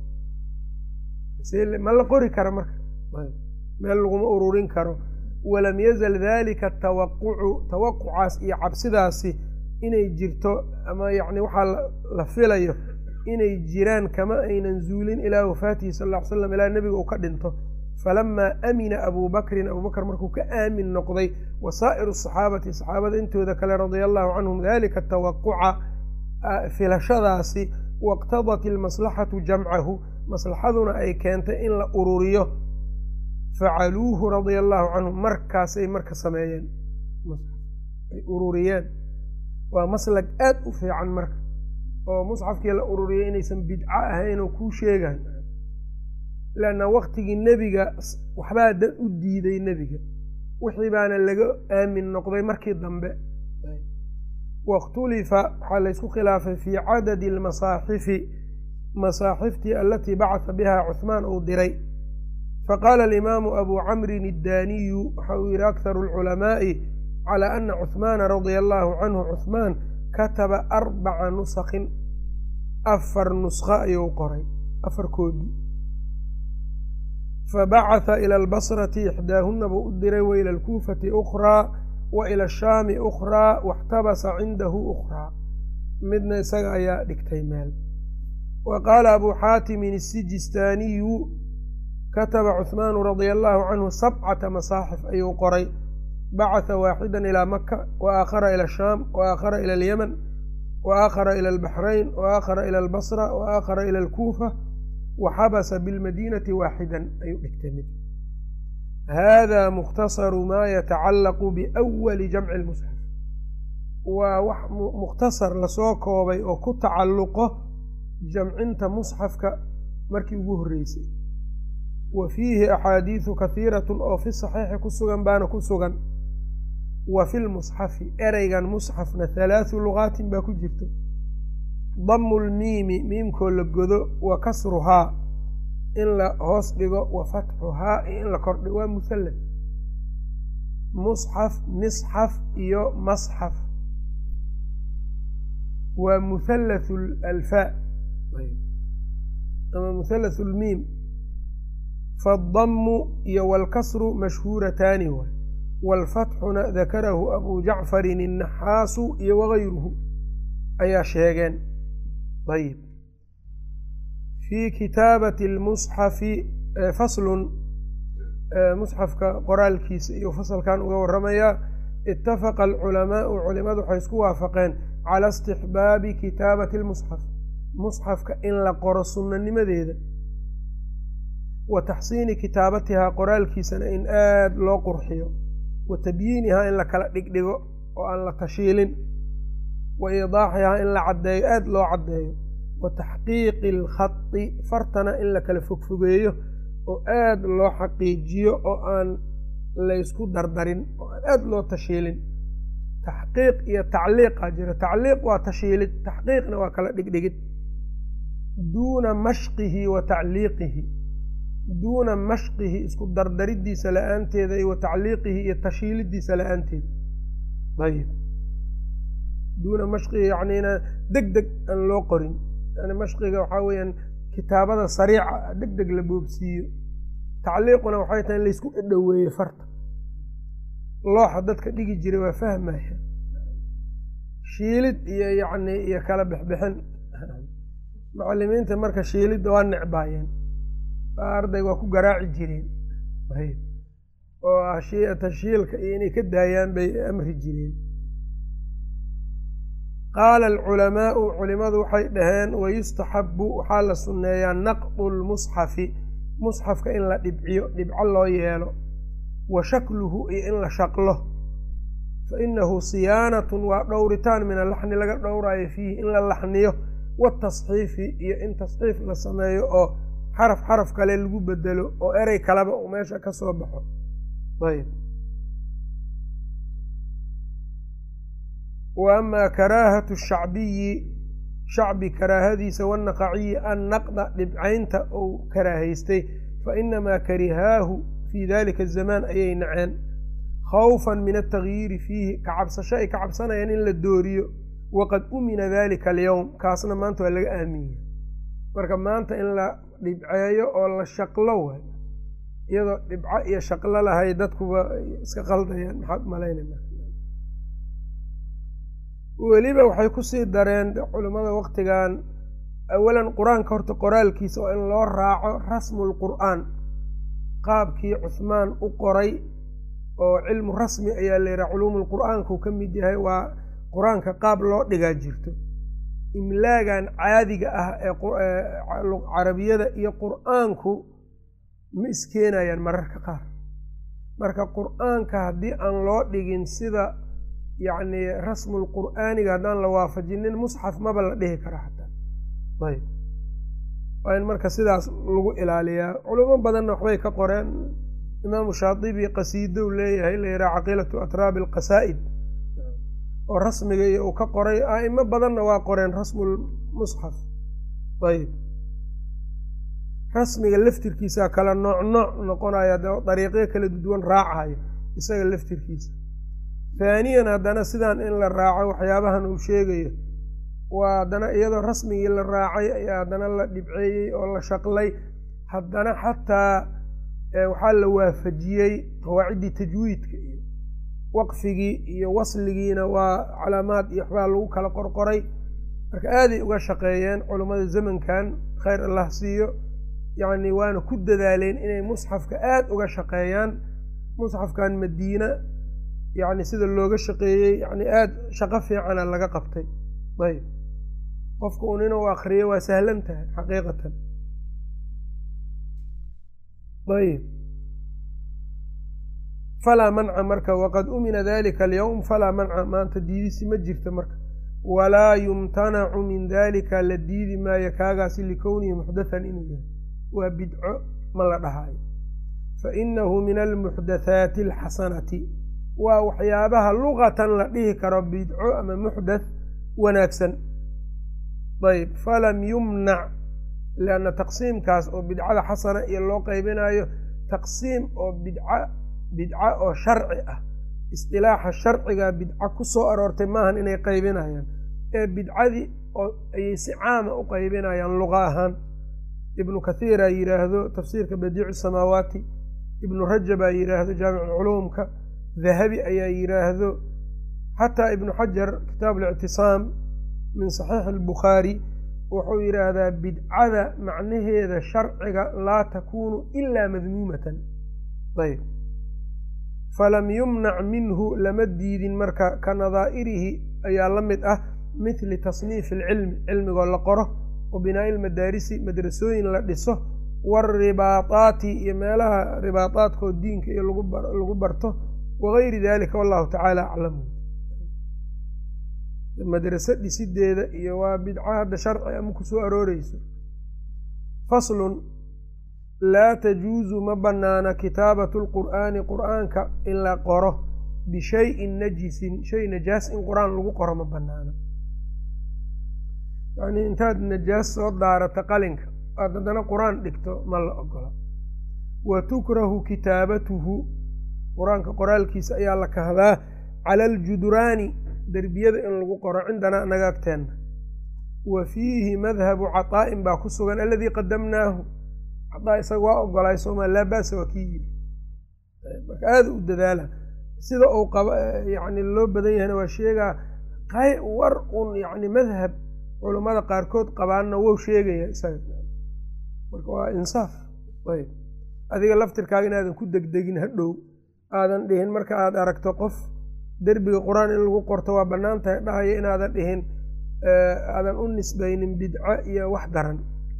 S1: ma la qori kara marka meel laguma ururin karo walam yazal dalika tawaqucu tawaqucaas iyo cabsidaasi inay jirto ama yacni waxaa la filayo inay jiraan kama aynan zuulin ilaa wafaatihi sal ll ly slam ilaa nebiga uu ka dhinto falamaa amina abuu bakrin abuu bakr markuu ka aamin noqday wa saa'iru asaxaabati saxaabada intooda kale radia allahu canhum dalika tawaquca filashadaasi waqtadat ilmaslaxatu jamcahu maslaxaduna ay keentay in la ururiyo facaluuhu radia allahu canhum markaasay marka sameeyeen ay ururiyeen waa maslag aad u fiican marka oo musxafkii la ururiyay inaysan bidco ahayn oo kuu sheegaan leanna waktigii nebiga waxbaa dad u diiday nebiga wixii baana laga aamin noqday markii dambe wakhtulifa waxaa laysku khilaafay fii cadadi almasaaxifi masaaxiftii alatii bacata biha cuhmaan uu diray faqaala alimaamu abu camrin iddaaniyu waxa uu yihi akharu alculamaa'i calaa ana cuhmaana radia allahu canhu cuhmaan kataba arbaca nusakin afar nuskho ayuu qoray afar koobi fabacatha ila albasrati ixdaahuna buu u diray wa ila alkuufati ukhraa wa ila ashaami ukhraa waxtabasa cindahu ukhraa midna isaga ayaa dhigtay meel wa qaala abuu xaatimin isijistaaniyu kataba cuhmaanu radia allahu canhu sabcata masaaxif ayuu qoray bacatha waaxida ilaa maka wa aakhara ila ashaam wa aakhara ila alyaman wa aakhara ila albaxrayn wa aakhara ila albasra wa aakhara ila alkuufa wa xabasa bilmadiinati waaxidan ayuu dhigtay mid hada mukhtasaru maa yatacallaqu biawali jamci lmusxaf waa wax mukhtasar lasoo koobay oo ku tacalluqo jamcinta musxafka markii ugu horreysay wa fiihi axaadiidu kahiiratun oo fi saxiixi ku sugan baana ku sugan wa fi lmusxafi ereygan musxafna halaathu lugaatin baa ku jirto damu lmiimi miimkoo la godo wa kasruhaa in la hoos dhigo wa fatxuhaa iyo in la kordhigo waa muhallad musxaf misxaf iyo masxaf waa muhallathu alfaa ama muhallathu lmiim faaddamu iyo waalkasru mashhuurataani waay waalfatxuna dakarahu abu jacfarin innaxaasu iyo wagayruhu ayaa sheegeen ayib fii kitaabati lmusxafi faslun musxafka qoraalkiisa iyo fasalkan uga waramayaa itafaqa alculamaau culimadu waxay isku waafaqeen cala istixbaabi kitaabati lmusxaf musxafka in la qoro sunnanimadeeda wa taxsiini kitaabatihaa qoraalkiisana in aada loo qurxiyo wa tabyiinihaa in la kala dhigdhigo oo aan la tashiilin wa iidaaxihaa in la caddeeyo aada loo caddeeyo wa taxqiiqi alkhadi fartana in la kala fogfogeeyo oo aada loo xaqiijiyo oo aan laysku dardarin oo aan aada loo tashiilin taxqiiq iyo tacliiqaa jira tacliiq waa tashiilid taxqiiqna waa kala dhigdhigid duuna mashqihi wa tacliiqihi duuna mashqihi isku dardaridiisa la-aanteeda iyo wa tacliiqihi iyo tashiilidiisa la-aanteeda ayib duuna mashqihi yacnina deg deg aan loo qorin yani mashqiga waxaa weeyaan kitaabada sariica deg deg la boobsiiyo tacliiquna waxay tahay in laysku dhoweeyo farta looxa dadka dhigi jiray waa fahmaya shiilid iyo yacni iyo kala bixbixin macalimiinta marka shiilidda waa necbaayeen arday waa ku garaaci jireen oo tashiilka iyo inay ka daayaan bay amri jireen qaala alculamaau culimadu waxay dhaheen wayustaxabu waxaa la sunneeyaa naqdu lmusxafi musxafka in la dhibciyo dhibco loo yeelo wa shakluhu iyo in la shaqlo fa inahu siyaanatun waa dhowritaan min alaxni laga dhowraayo fiihi in la laxniyo watasxiifi iyo in tasxiif la sameeyo oo xaraf xaraf kale lagu bedelo oo erey kaleba uu meesha ka soo baxo ayb wa amaa karaahatu shacbiyi shacbi karaahadiisa wanaqaciyi an naqda dhibcaynta uu karaahaystay fa inamaa karihaahu fii dalika azamaan ayay naceen khawfan min altagyiiri fiihi ka cabsasho ay ka cabsanayaan in la dooriyo waqad umina dalika alyowm kaasna maanta waa laga aamiyey marka maanta in la dhibceeyo oo la shaqlo waay iyadoo dhibco iyo shaqlo lahay dadkuba iska qaldayaan maxaad malaynayna weliba waxay kusii dareen culimmada waqtigan awalan qur-aanka horta qoraalkiisa oo in loo raaco rasmul qur'aan qaabkii cuhmaan u qoray oo cilmu rasmi ayaa la yidhaha culuumul qur'aanku ka mid yahay waa qur-aanka qaab loo dhigaa jirto imlaagan caadiga ah ee carabiyada iyo qur'aanku ma iskeenayaan mararka qaar marka qur'aanka haddii aan loo dhigin sida yacni rasmul qur'aaniga haddaan la waafajinin musxaf maba la dhihi kara xataa ayb waa in marka sidaas lagu ilaaliyaa culimo badanna waxbay ka qoreen imaamu shaatibi qasiidow leeyahay la yidhaha caqiilatu atraabi alqasaa'id oo rasmiga iyo uu ka qoray a'imo badanna waa qoreen rasmul musxaf ayb rasmiga laftirkiisa kala nooc nooc noqonaya dariiqyo kala duwan raacayo isaga laftirkiisa haaniyan haddana sidaan in la raaco waxyaabahan uu sheegayo waa haddana iyadoo rasmigii la raacay ayaa haddana la dhibceeyey oo la shaqlay haddana xataa waxaa la waafajiyey qawaaciddii tajwiidka iyo waqfigii iyo wasligiina waa calaamaad iyo waxbaa lagu kala qorqoray marka aaday uga shaqeeyeen culummada zamankan khayr allah siiyo yacni waana ku dadaaleen inay musxafka aada uga shaqeeyaan musxafkan madiina yacni sida looga shaqeeyey yacni aada shaqo fiicana laga qabtay ayb qofka un inuu akriyo waa sahlan tahay xaqiiqatan ayb falaa manca marka waqad umina dalika alyowm falaa manca maanta diidisi ma jirta marka walaa yumtanacu min dalika la diidi maayo kaagaasi likownihi muxdathan inuu yahay waa bidco ma la dhahaayo fainahu min almuxdathaati alxasanati waa waxyaabaha luqatan la dhihi karo bidco ama muxdath wanaagsan ayb falam yumnac lianna taqsiimkaas oo bidcada xasana iyo loo qaybinayo taqsiim oo bidca bidca oo sharci ah istilaaxa sharciga bidca ku soo aroortay maahan inay qaybinayaan ee bidcadii oo ayay si caama u qaybinayaan luqa ahaan ibnu kathiiraa yidhaahdo tafsiirka badiicu samaawaati ibnu rajabaa yidhaahdo jaamiculculuumka dahabi ayaa yidhaahdo xataa ibnu xajar kitaab alictisaam min saxiixi albukhaari wuxuu yidhaahdaa bidcada macnaheeda sharciga laa takuunu ilaa madmuumatan ayb falam yumnac minhu lama diidin marka ka nadaa'irihi ayaa la mid ah mithli tasniifi alcilmi cilmigoo la qoro wa binaa'i ilmadaarisi madrasooyin la dhiso waalribaataati iyo meelaha ribaataadkoo diinka iyo lagu barto wagayri dalika wallahu tacaala aclamu madraso dhisideeda iyo waa bidco hadda sharci ama ku soo arooreyso faslun laa tajuusu ma bannaana kitaabatu lqur'aani qur'aanka in la qoro bishayin najisin shay najaas in qur-aan lagu qoro ma bannaana yacnii intaad najaas soo daarata qalinka aad haddana qur-aan dhigto ma la ogola wa tukrahu kitaabatuhu qur-aanka qoraalkiisa ayaa la kahdaa cala aljuduraani derbiyada in lagu qoro cindanaa naga agteenna wa fiihi madhabu caطaa'in baa ku sugan aladii qadamnaahu cadaa isaga waa ogolaay sooma laa ba'sa waa kii yiri marka aada u dadaala sida uu qaba yani loo badan yahayna waa sheegaa qay war un yani madhab culammada qaarkood qabaanna wou sheegaya isaga marka waa insaaf ayb adiga laftirkaaga inaadan ku degdegin hadhow aadan dhihin marka aada aragto qof derbiga qur-aan in lagu qorto waa bannaan tahay dhahaya inaadan dhihin aadan u nisbaynin bidco iyo wax daran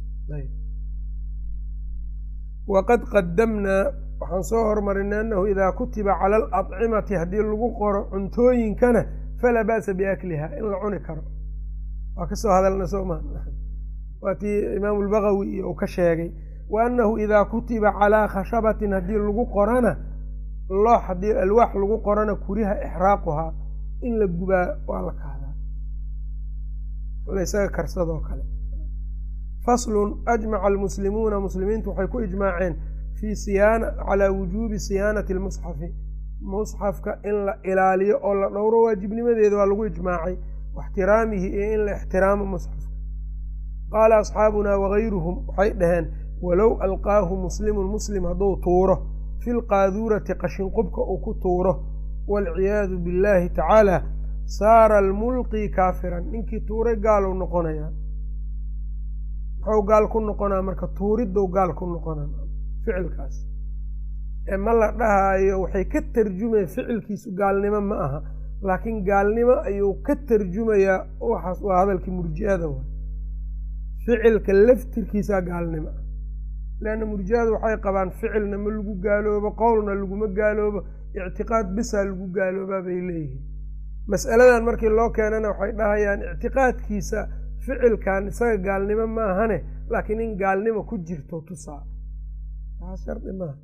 S1: waqad qadamnaa waxaan soo hormarinay annahu idaa kutiba cala aladcimati haddii lagu qoro cuntooyinkana falaa ba'sa biakliha in la cuni karo waa kasoo hadalna soo maa waa tii imaamu lbagawi iyo uu ka sheegay wa annahu idaa kutiba calaa khashabatin haddii lagu qorana loox haddii alwaax lagu qorana kuriha ixraaquhaa in la gubaa waa la kahdaa laysaga karsadoo kale faslun ajmaca almuslimuuna muslimiintu waxay ku ijmaaceen fii siyaana calaa wujuubi siyaanati almusxafi musxafka in la ilaaliyo oo la dhowro waajibnimadeeda waa lagu ijmaacay waxtiraamihi iyo in la ixtiraamo musxafka qaala asxaabunaa wagayruhum waxay dhaheen walow alqaahu muslimun muslim hadduu tuuro fi lqaaduurati qashinqubka uu ku tuuro waalciyaadu billaahi tacaala saara almulqi kaafiran ninkii tuuray gaaluu noqonayaa muxuu gaal ku noqonaa marka tuuridou gaal ku noqonaa ficilkaas ee ma la dhahaayo waxay ka tarjumaya ficilkiisu gaalnimo ma aha laakiin gaalnimo ayuu ka tarjumayaa waxaas waa hadalkii murji'ada wa ficilka laftirkiisaa gaalnimo ah leanna murji'adu waxay qabaan ficilna ma lagu gaaloobo qowlna laguma gaaloobo ictiqaad bisaa lagu gaaloobaa bay leeyihiin mas'aladan markii loo keenana waxay dhahayaan ictiqaadkiisa ficilkan isaga gaalnimo ma ahane laakiin in gaalnimo ku jirto tusaa taas shardi maaha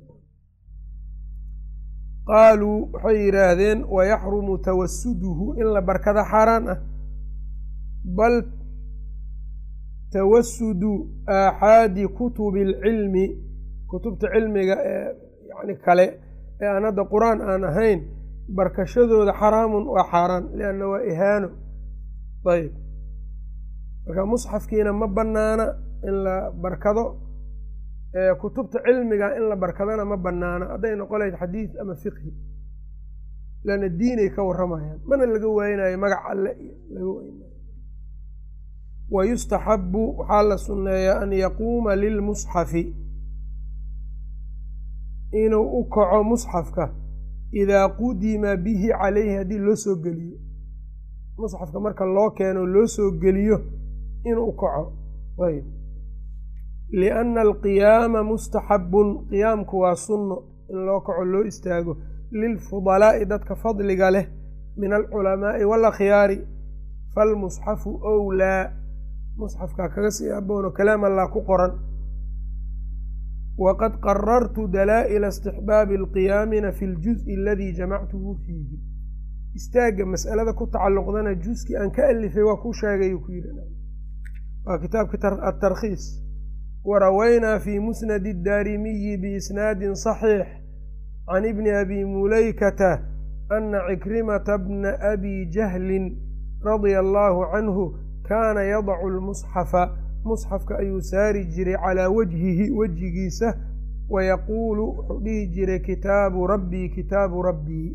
S1: qaaluu waxay yidhaahdeen wayaxrumu tawasuduhu in la barkada xaaraan ah bal tawasudu aaxaadi kutubi alcilmi kutubta cilmiga ee yani kale ee aan hadda qur-aan aan ahayn barkashadooda xaraamun waa xaaraan lianna waa ihaano ayb marka musxafkiina ma banaana in la barkado kutubta cilmiga in la barkadana ma banaana hadday noqon lahayd xadiid ama fiqhi leanna diinay ka warramayaan mana laga waaynayo magac alle iyo laga waynayo wa yustaxabu waxaa la sunneeyaa an yaquuma lilmusxafi inuu u kaco musxafka idaa qudima bihi calayhi haddii loo soo geliyo musxafka marka loo keeno loo soo geliyo inuu kaco ayb lianna alqiyaama mustaxabun qiyaamku waa sunno in loo kaco loo istaago lilfudalaa'i dadka fadliga leh min alculamaa'i waalakhyaari falmusxafu owlaa musxafkaa kaga sii aboono kalaam allah ku qoran waqad qarartu dalaa'ila istixbaabi alqiyaamina fi ljuzi aladii jamactuhu fiihi istaagga mas'alada ku tacalluqdana juskii aan ka alifay waa kuu sheegayuu ku yidhi waa kitaabka atarkhiis warawaynaa fi musnadi addaarimiyi biisnaadin saxiix can ibni abi mulaykata ana cikrimata bna abi jahlin radia allaahu canhu kaana yadacu lmusxafa musxafka ayuu saari jiray calaa wajhihi wejigiisa wayaquulu wuxuu dhihi jiray kitaabu rabbii kitaabu rabbii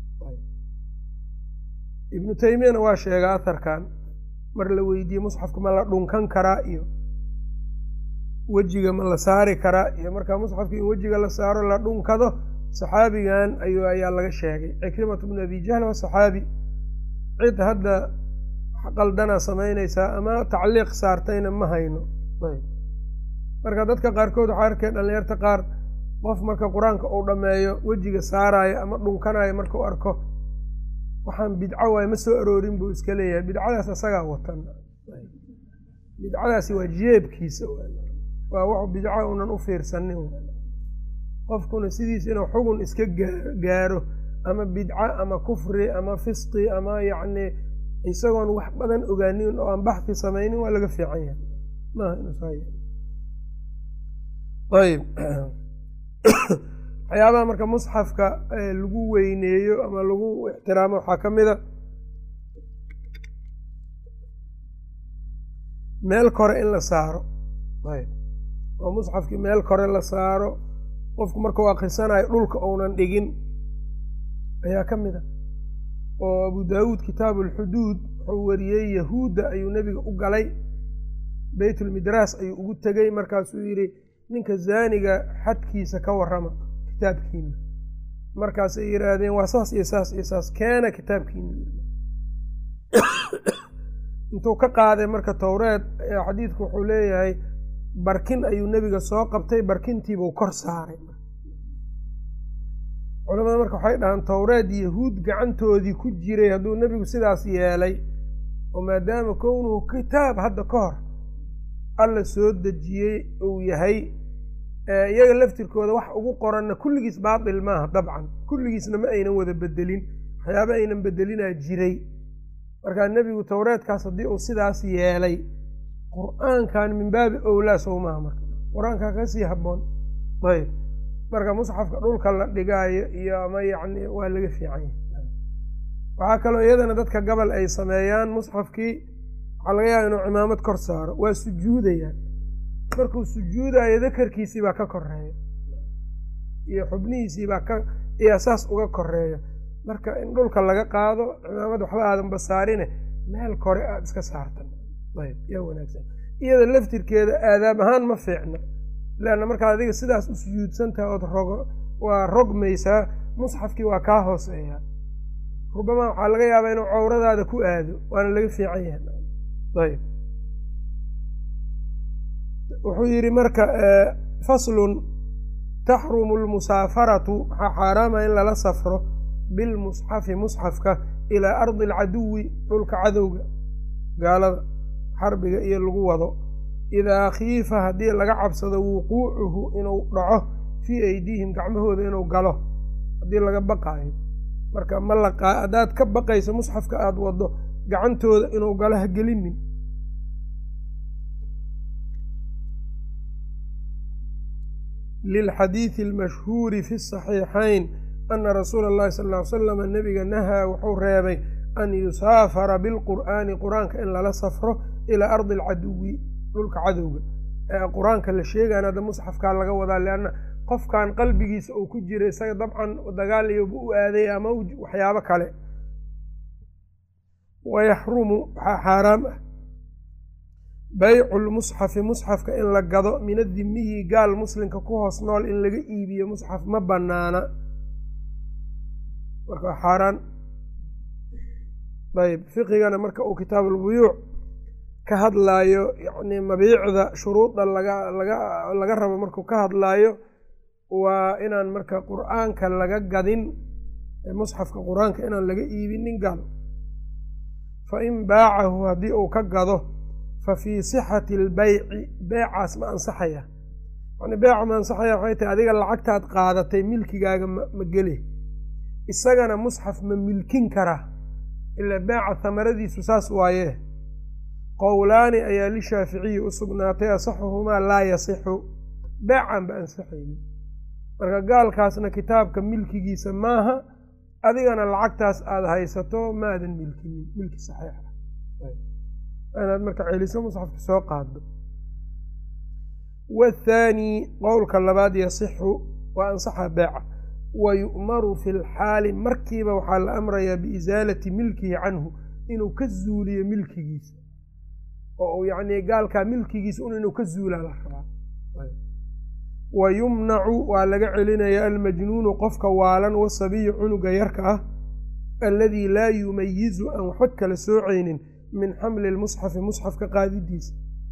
S1: ibnu teymiyana waa sheegaa aharkan mar la weydiiyey musxafka ma la dhunkan karaa iyo wejiga ma la saari karaa iyo markaa musxafka in wejiga la saaro la dhunkado saxaabigan ayuu ayaa laga sheegay cikrimatu bnu abi jahl waa saxaabi cid hadda qaldana samaynaysaa ama tacliiq saartayna ma hayno ayb marka dadka qaarkood waxaa arkay dhalinyarta qaar qof marka qur-aanka uu dhammeeyo wejiga saaraayo ama dhunkanayo markau arko waxaan bidco waay ma soo aroorin buu iska leeyahay bidcadaas asagaa watan bidcadaasi waa jeebkiisa waa wax bidco unan u fiirsanin qofkuna sidiisa inuu xugun iska gaaro ama bidco ama kufri ama fisqi ama yacni isagoon wax badan ogaanin oo aan baxfi samaynin waa laga fiican yahay maaha inuusaayb waxyaabaha marka musxafka lagu weyneeyo ama lagu ixtiraamo waxaa ka mid a meel kore in la saaro ayb oo musxafkii meel kore la saaro qofku markau akrisanayo dhulka uunan dhigin ayaa ka mid a oo abu daawuud kitaabu alxuduud wuxuu wariyey yahuudda ayuu nebiga u galay beytulmidraas ayuu ugu tegey markaasuu yidhi ninka zaaniga xadkiisa ka warrama kitaabkiina markaasay yidhaahdeen waa saas iyo saas iyo saas keena kitaabkiina intuu ka qaaday marka towreed xadiidku wuxuu leeyahay barkin ayuu nebiga soo qabtay barkintiibuu kor saaray culamada marka waxay dhahaan towreed yahuud gacantoodii ku jiray hadduu nebigu sidaas yeelay oo maadaama kownuhu kitaab hadda ka hor alla soo dejiyey uu yahay iyaga laftirkooda wax ugu qoranna kulligiis baatil maaha dabcan kulligiisna ma aynan wada bedelin waxyaaba aynan bedelinaa jiray markaa nebigu towreedkaas haddii uu sidaas yeelay qur-aankan min baabi owlaa sow maaha marka qur-aankaa kasii habboon ayb marka musxafka dhulka la dhigaayo iyo ama yacni waa laga fiican yahay waxaa kaloo iyadana dadka gabal ay sameeyaan musxafkii waxaa laga yaaba inuu cimaamad kor saaro waa sujuudayaan markuu sujuudayo dakarkiisii baa ka koreeya iyo xubnihiisii baa ka ayaa saas uga koreeya marka in dhulka laga qaado cimaamad waxba aadan basaarine meel kore aada iska saartan ayb yaa wanaagsan iyada laftirkeeda aadaab ahaan ma fiicna leanna markaad adiga sidaas u sujuudsantaha ood rogo waa rogmaysaa musxafkii waa kaa hooseeyaa rubamaa waxaa laga yaabaa inuu cawradaada ku aado waana laga fiican yahay ayb wuxuu yidhi marka faslun taxrumu lmusaafaratu waxaa xaaraama in lala safro bilmusxafi musxafka ilaa ardi alcaduwi dhulka cadowga gaalada xarbiga iyo lagu wado idaa khiifa haddii laga cabsado wuquucuhu inuu dhaco fii aydiihim gacmahooda inuu galo haddii laga baqaayo marka ma laqaa haddaad ka baqayso musxafka aada wado gacantooda inuu galo ha gelinin lilxadiidi almashhuuri fi saxiixayn ana rasuula allahi sal ll ly slama nebiga nahaa wuxuu reebay an yusaafara bilqur'aani qur-aanka in lala safro ilaa ardi alcaduwi dhulka cadowga qur-aanka la sheegaan hadda musxafkaa laga wadaa leanna qofkan qalbigiisa uu ku jira isaga dabcan dagaal iyoba u aaday ama waxyaabo kale wayaxrumu waxaa xaaraam ah baycu lmusxafi musxafka in la gado min adimiyi gaal muslimka ku hoos nool in laga iibiyo musxaf ma banaana marka waa xaaraan ayb fiqigana marka uu kitaabulbuyuuc ka hadlaayo yacni mabiicda shuruudda laga laga laga rabo markuu ka hadlaayo waa inaan marka qur-aanka laga gadin musxafka qur-aanka inaan laga iibinin gaal fa in baacahu haddii uu ka gado fa fii sixati albeyci beecaas ma ansaxaya yani beeca ma ansaxaya waxay tahay adiga lacagtaad qaadatay milkigaaga ma geli isagana musxaf ma milkin karaa ilaa beeca hamaradiisu saas waayee qowlaani ayaa lishaaficiyi u sugnaatay asaxuhumaa laa yasixu beecan ba ansaxaynin marka gaalkaasna kitaabka milkigiisa maaha adigana lacagtaas aada haysato maadan milkinin milki saxiix ah inaad marka celiso musxafka soo qaado wathaani qowlka labaad yasixu waa ansaxa beeca wa yu'maru fi lxaali markiiba waxaa la amrayaa biisaalati milkihi canhu inuu ka zuuliyo milkigiisa oo uu yacni gaalkaa milkigiisa un inuu ka zuulaa la rabaa wa yumnacu waa laga celinayaa almajnuunu qofka waalan wasabiyu cunuga yarka ah alladii laa yumayizu aan waxba kala soocaynin min xamli lmusxafi musxafka qaadidiisa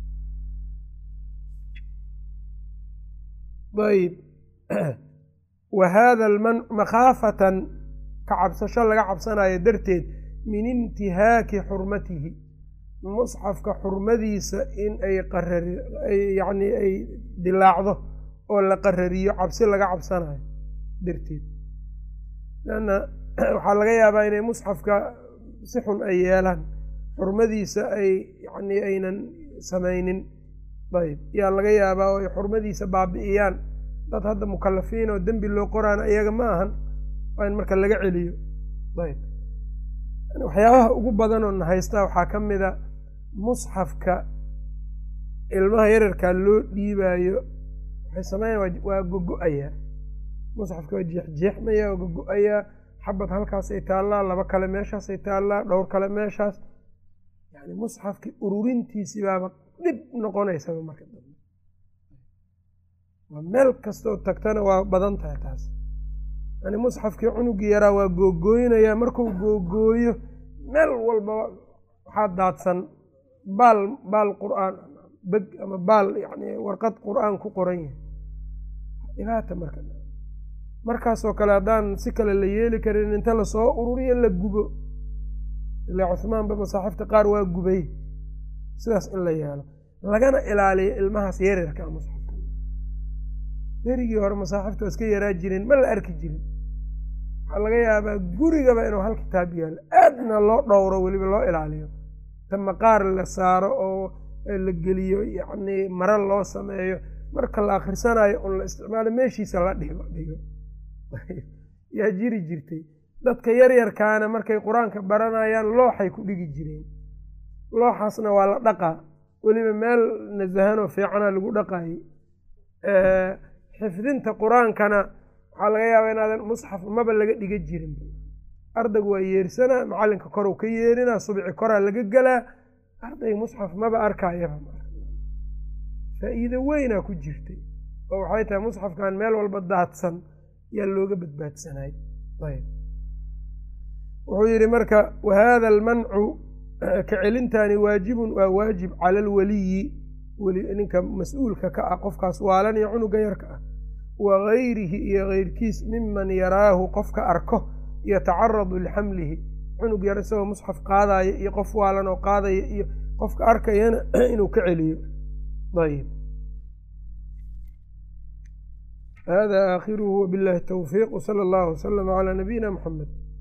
S1: ayb wa haada almancu makhaafatan ka cabsasho laga cabsanayo darteed min intihaaki xurmatihi musxafka xurmadiisa in ay qarari yacni ay dilaacdo oo la qarariyo cabsi laga cabsanayo darteed lanna waxaa laga yaabaa inay musxafka si xun ay yeelaan xurmadiisa ay yacni aynan samaynin ayb yaa laga yaabaa oo ay xurmadiisa baabi'iyaan dad hadda mukalafiin oo dembi loo qoraana iyaga ma ahan waa in marka laga celiyo ayb waxyaabaha ugu badan oo na haystaa waxaa ka mid a musxafka ilmaha yararkaa loo dhiibaayo waxay sameynaya waa gogo-ayaa musxafka waa jeexjeexmaya waa gogo-ayaa xabad halkaasay taallaa laba kale meeshaasay taallaa dhowr kale meeshaas yani musxafkii ururintiisii baaba dhib noqonaysaba marka dambe waa meel kastoo tagtana waa badan tahay taas yani musxafkii cunugii yaraa waa googooynayaa markuu googooyo meel walba waxaa daadsan baal baal qur-aan beg ama baal yani warqad qur-aan ku qoran yahay dhibaata marka markaasoo kale haddaan si kale la yeeli karin inta lasoo ururiyo la gubo ilaa cuhmaanba masaaxifta qaar waa gubay sidaas in la yeelo lagana ilaaliyo ilmahaas yaryarka musxafka berigii hore masaaxifta waa iska yaraa jireen ma la arki jirin waxaa laga yaabaa gurigaba inuu hal kitaab yaalo aadna loo dhowro weliba loo ilaaliyo ta maqaar la saaro oo la geliyo yacni maro loo sameeyo marka la akhrisanayo un la isticmaalo meeshiisa la dhigo dhigo yaa jiri jirtay dadka yaryarkaana markay qur-aanka baranayaan looxay ku dhigi jireen looxaasna waa la dhaqaa weliba meel nasahanoo fiicana lagu dhaqayay xifdinta qur-aankana waxaa laga yaabaa inaadan musxaf maba laga dhiga jirin ardaygu waa yeersanaa macalinka korow ka yeerinaa subci koraa laga gelaa ardayga musxaf maba arkayaba faa-iido weynaa ku jirtay oo waxay tahay musxafkan meel walba daadsan yaa looga badbaadsanay ayb wuxuu yidhi marka wahada almancu ka celintaani waajibun waa waajib cala alwaliyi ninka mas-uulka ka ah qofkaas waalan iyo cunuga yarka ah wa gayrihi iyo keyrkiis miman yaraahu qofka arko yatacaradu lixamlihi cunug yar isagoo musxaf qaadaya iyo qof waalan oo qaadaya iyo qofka arkayana inuu ka celiyo ayb hada aakhiruhu wabillahi towfiiq wsala allahu waslama calaa nabiyina muxamed